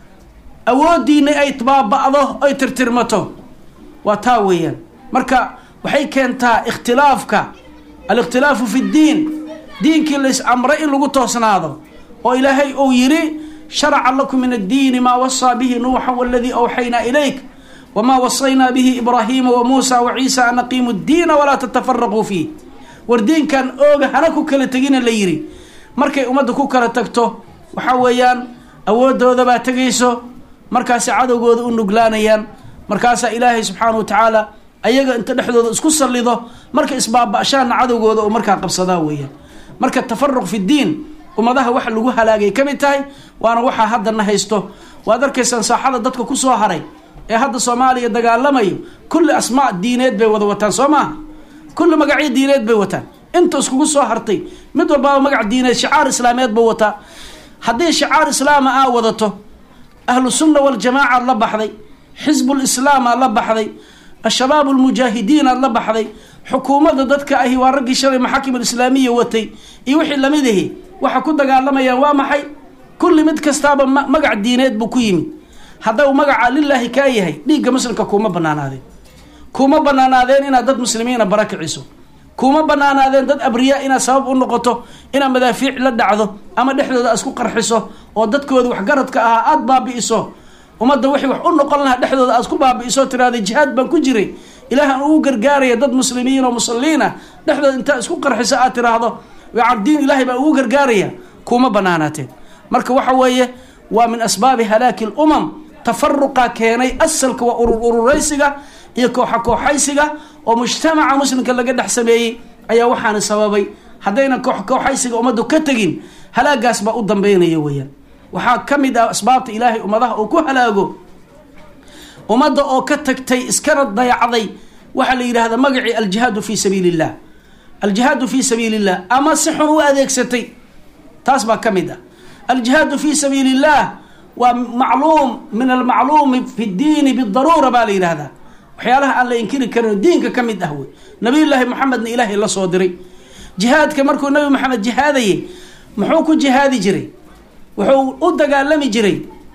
awooddiina ay baaba'do ay tirtirmato waa taa weeyaan marka waxay keentaa ikhtilaafka alikhtilaafu fi ddiin diinkii lais amray in lagu toosnaado oo ilaahay uu yidhi sharaca lakum min addiini maa wasaa bihi nuuxa waladii awxaynaa ilayk wamaa wasaynaa bihi ibraahiima wa muusa wa ciisa an aqiimu ddiina walaa tatafaraquu fiih war diinkan ooga hana ku kala tegina la yidhi markay ummadda ku kala tagto waxaa weeyaan awooddooda baa tegayso markaasay cadowgooda u nuglaanayaan markaasaa ilaahay subxaana wa tacaala ayaga inta dhexdooda isku sallido marka isbaaba-shaanna cadowgooda oo markaa qabsadaa weeyaan marka tafaruq fi ddiin ummadaha waxa lagu halaagay ka mid tahay waana waxaa haddana haysto waad arkaysaan saaxada dadka kusoo haray ee hadda soomaaliya dagaalamayo kulli asmaa diineed bay wada wataan soo maaha kulli magacyo diineed bay wataan inta iskugu soo hartay mid walbaaba magac diineed shicaar islaameed buu wataa haddii shicaar islaama aa wadato ahlu sunna waljamaaca aad la baxday xisbul islaam aad la baxday ashabaab almujaahidiin aad la baxday xukuumadda dadka ahi waa raggii shalay maxaakim alislaamiya watay iyo wixii lamid ahi waxa ku dagaalamayaan waa maxay kulli mid kastaaba magac diineed buu ku yimid haddau magaca lilaahi kaa yahay dhiigga muslimka kuuma banaanaadeen kuma banaanaadeen inaad dad muslimiina bara kiciso kuma banaanaadeen dad abriyaa inaad sabab u noqoto inaad madaafiic la dhacdo ama dhexdooda isku qarxiso oo dadkooda waxgaradka ahaa aada baabi'iso ummadda wixii wax u noqon lahaa dhexdooda aad ku baabi'iso tiraada jihaad baan ku jiray ilaahan ugu gargaaraya dad muslimiin oo musalliin ah dhexdooda intaa isku qarxiso aad tiraahdo diin ilaahay baa ugu gargaaraya kuma banaanaateen marka waxa weeye waa min asbaabi halaaki lumam tafaruqa keenay asalka waa urur ururaysiga iyo kooxa kooxaysiga oo mujtamaca muslimka laga dhex sameeyey ayaa waxaana sababay haddaynan koox kooxaysiga ummaddu ka tegin halaagaas baa u dambeynaya weeyaan waxaa ka mid ah asbaabta ilaahay ummadaha uu ku halaago ummadda oo ka tagtay iskana dayacday waxaa la yidhahdaa magacii aljihaadu fi sabiili illah aljihaadu fi sabiili illah ama si xun u adeegsatay taas baa ka mid ah aljihaadu fi sabiili illah waa macluum min almacluumi fi ddiini bidaruura baa la yidhahdaa waxyaalaha aan la inkiri karin diinka ka mid ah wey nabiyullaahi maxamedna ilaahay la soo diray jihaadka markuu nabi maxamed jihaadayay muxuu ku jihaadi jiray wuxuu u dagaalami jiray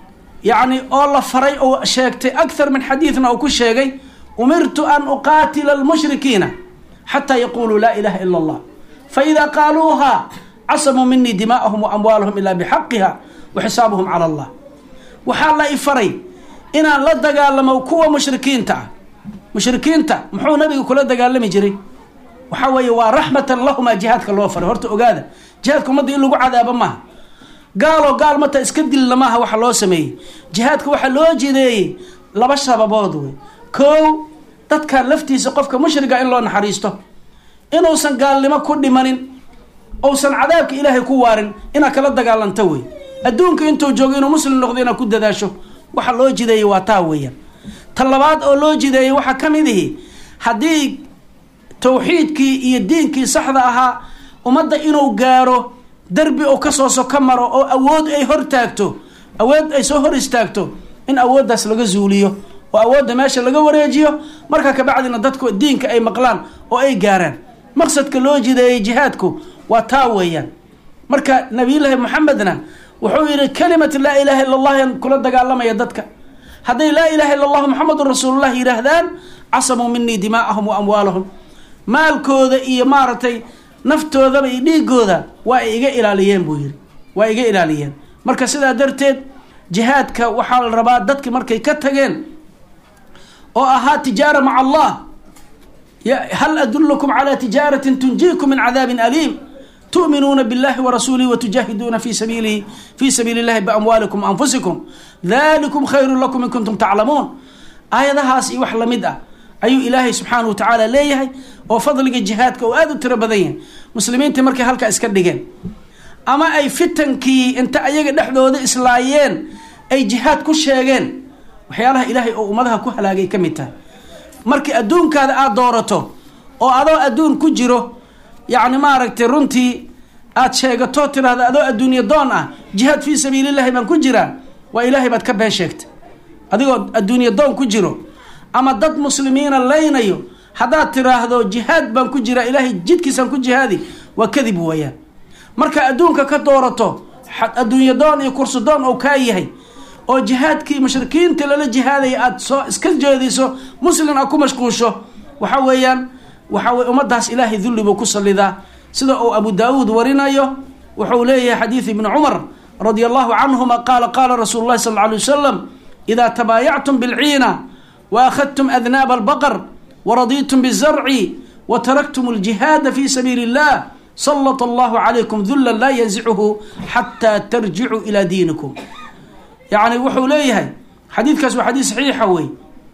yacni oo la faray oo sheegtay akthar min xadiidna uu ku sheegay umirtu an uqaatila almushrikiina xataa yaquluu laa ilaha ila allah faida qaaluuha casamuu minii dimaa'ahum wa amwaalahum ilaa bixaqiha wa xisaabuhum cala allah waxaa la i faray inaan la dagaalamo kuwa mushrikiinta ah mushrikiinta muxuu nabiga kula dagaalami jiray waxaa weeye waa raxmatan lahumaa jihaadka loo faray horta ogaada jihaadka ummadda in lagu cadaabo maaha gaaloo gaal mata iska dilla maaha waxa loo sameeyey jihaadka waxaa loo jideeyey laba sababood wey kow dadkan laftiisa qofka mushriga in loo naxariisto inuusan gaalnimo ku dhimanin ousan cadaabka ilaahay ku waarin inaad kala dagaalanto wey adduunka intuu joogo inuu muslim noqdo inaad ku dadaasho waxa loo jideeyey waa taa weeyaan ta labaad oo loo jideeyey waxaa ka mid ihi haddii tawxiidkii iyo diinkii saxda ahaa ummadda inuu gaaro derbi uu kasoo soko maro oo awood ay hor taagto awood ay soo hor istaagto in awooddaas laga zuuliyo oo awoodda meesha laga wareejiyo markaa kabacdina dadku diinka ay maqlaan oo ay gaaraan maqsadka loo jideeyey jihaadku waa taa weeyaan marka nabiyullaahi maxamedna wuxuu yihi kalimat laa ilaaha illa allah yan kula dagaalamaya dadka hadday laa ilaha illa allahu maxamedun rasuulullah yidhaahdaan casamuu minii dimaa'ahum wa amwaalahum maalkooda iyo maaragtay naftoodaba iyo dhiigooda waa ay iga ilaaliyeen buu yihi waa iga ilaaliyeen marka sidaa darteed jihaadka waxaa la rabaa dadki markay ka tageen oo ahaa tijaara maca allah hal adulukum calى tijaaratin tunjiikum min cadaabin aliim tu'minuuna biاllahi warasuulihi watujaahiduuna fi sabiilihi fi sabiili اllahi biamwaalikum anfusikum dalikum khayru lakum in kuntum taclamuun aayadahaas iyo wax lamid ah ayuu ilaahay subxaanahu wa tacaala leeyahay oo fadliga jihaadka oo aada u tiro badan yahay muslimiintii markay halkaa iska dhigeen ama ay fitankii inta ayaga dhexdooda islaayeen ay jihaad ku sheegeen waxyaalaha ilaahay oo ummadaha ku halaagay ka mid tahay markii adduunkaada aada doorato oo adoo adduun ku jiro yacni maaragtay runtii aada sheegato tiraahda adoo adduunyo doon ah jihaad fii sabiilillahi baan ku jiraa waa ilaahay baad ka been sheegtay adigoo adduunyo doon ku jiro ama dad muslimiina laynayo haddaad tiraahdo jihaad baan ku jiraa ilaahay jidkiisaan ku jihaadi waa kadib weeyaan marka adduunka ka doorato adduunyo doon iyo kursi doon oo kaa yahay oo jihaadkii mushrikiinta lala jihaadaya aada soo iska jeediso muslim aad ku mashquusho waxa weeyaan waxa weye ummaddaas ilaahay dulli buu ku sallidaa sida uu abu daawuud warinayo wuxuu leeyahay xadiid ibni cumar radia allahu canhuma qaala qaala rasuulu llahi sal alla alay wasalam idaa tabaayactum bilciina wa akhadtum adnaaba albaqar waradiitum bizarci wa taraktum aljihaada fi sabiili illah salt allahu calaykum dullan laa yanzicuhu xataa tarjicuu ilaa diinikum yacni wuxuu leeyahay xadiidkaas waa xadiid saxiixa wey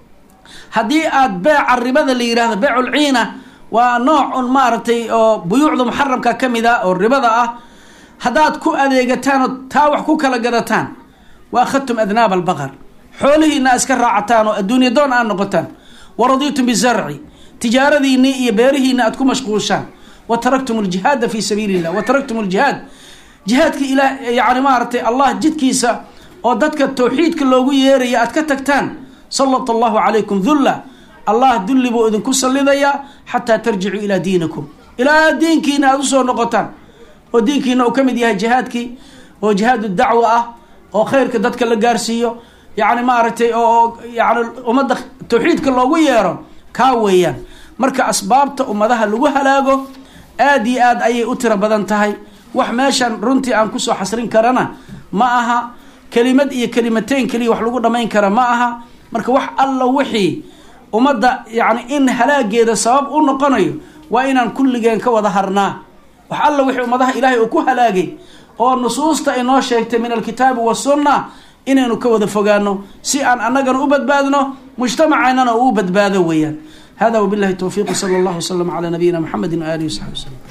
haddii aada beeca ribada la yidhahdo beeculciina waa nooc un maaragtay oo buyuucda muxaramka ka mid ah oo ribada ah haddaad ku adeegataan oo taa wax ku kala gadataan wa akhadtum adnaaba albaqar xoolihiina aad iska raacataan oo adduunya doon aad noqotaan wa radiitum bizarci tijaaradiinii iyo beerihiina aad ku mashquulshaan wa taraktum aljihaada fi sabiili illah wa taraktum aljihaad jihaadka ilaa yani maaragtay allah jidkiisa oo dadka tawxiidka loogu yeeraya aad ka tagtaan salat allahu calaykum dulla allah dulli buu idinku sallidayaa xataa tarjicuu ilaa diinikum ilaa diinkiina aada usoo noqotaan oo diinkiina uu ka mid yahay jihaadkii oo jihaadu dacwa ah oo khayrka dadka la gaarsiiyo yacni maaragtay oo yani ummadda tawxiidka loogu yeero kaa weeyaan marka asbaabta ummadaha lagu halaago aada iyo aad ayay u tiro badan tahay wax meeshan runtii aan kusoo xasrin karana ma aha kelimad iyo kelimateyn keliya wax lagu dhamayn kara ma aha marka wax alla wixii ummadda yacni in halaageeda sabab u noqonayo waa inaan kulligeen ka wada harnaa wax alla wixii ummadaha ilaahay uu ku halaagay oo nusuusta inoo sheegtay min alkitaabi wasunna inaynu ka wada fogaano si aan annagana u badbaadno mujtamacaynana uu u badbaado weeyaan hada wabillahi towfiiq sala allahu wasalam calaa nabiyina maxamedi waaalihi wasaxbi waslem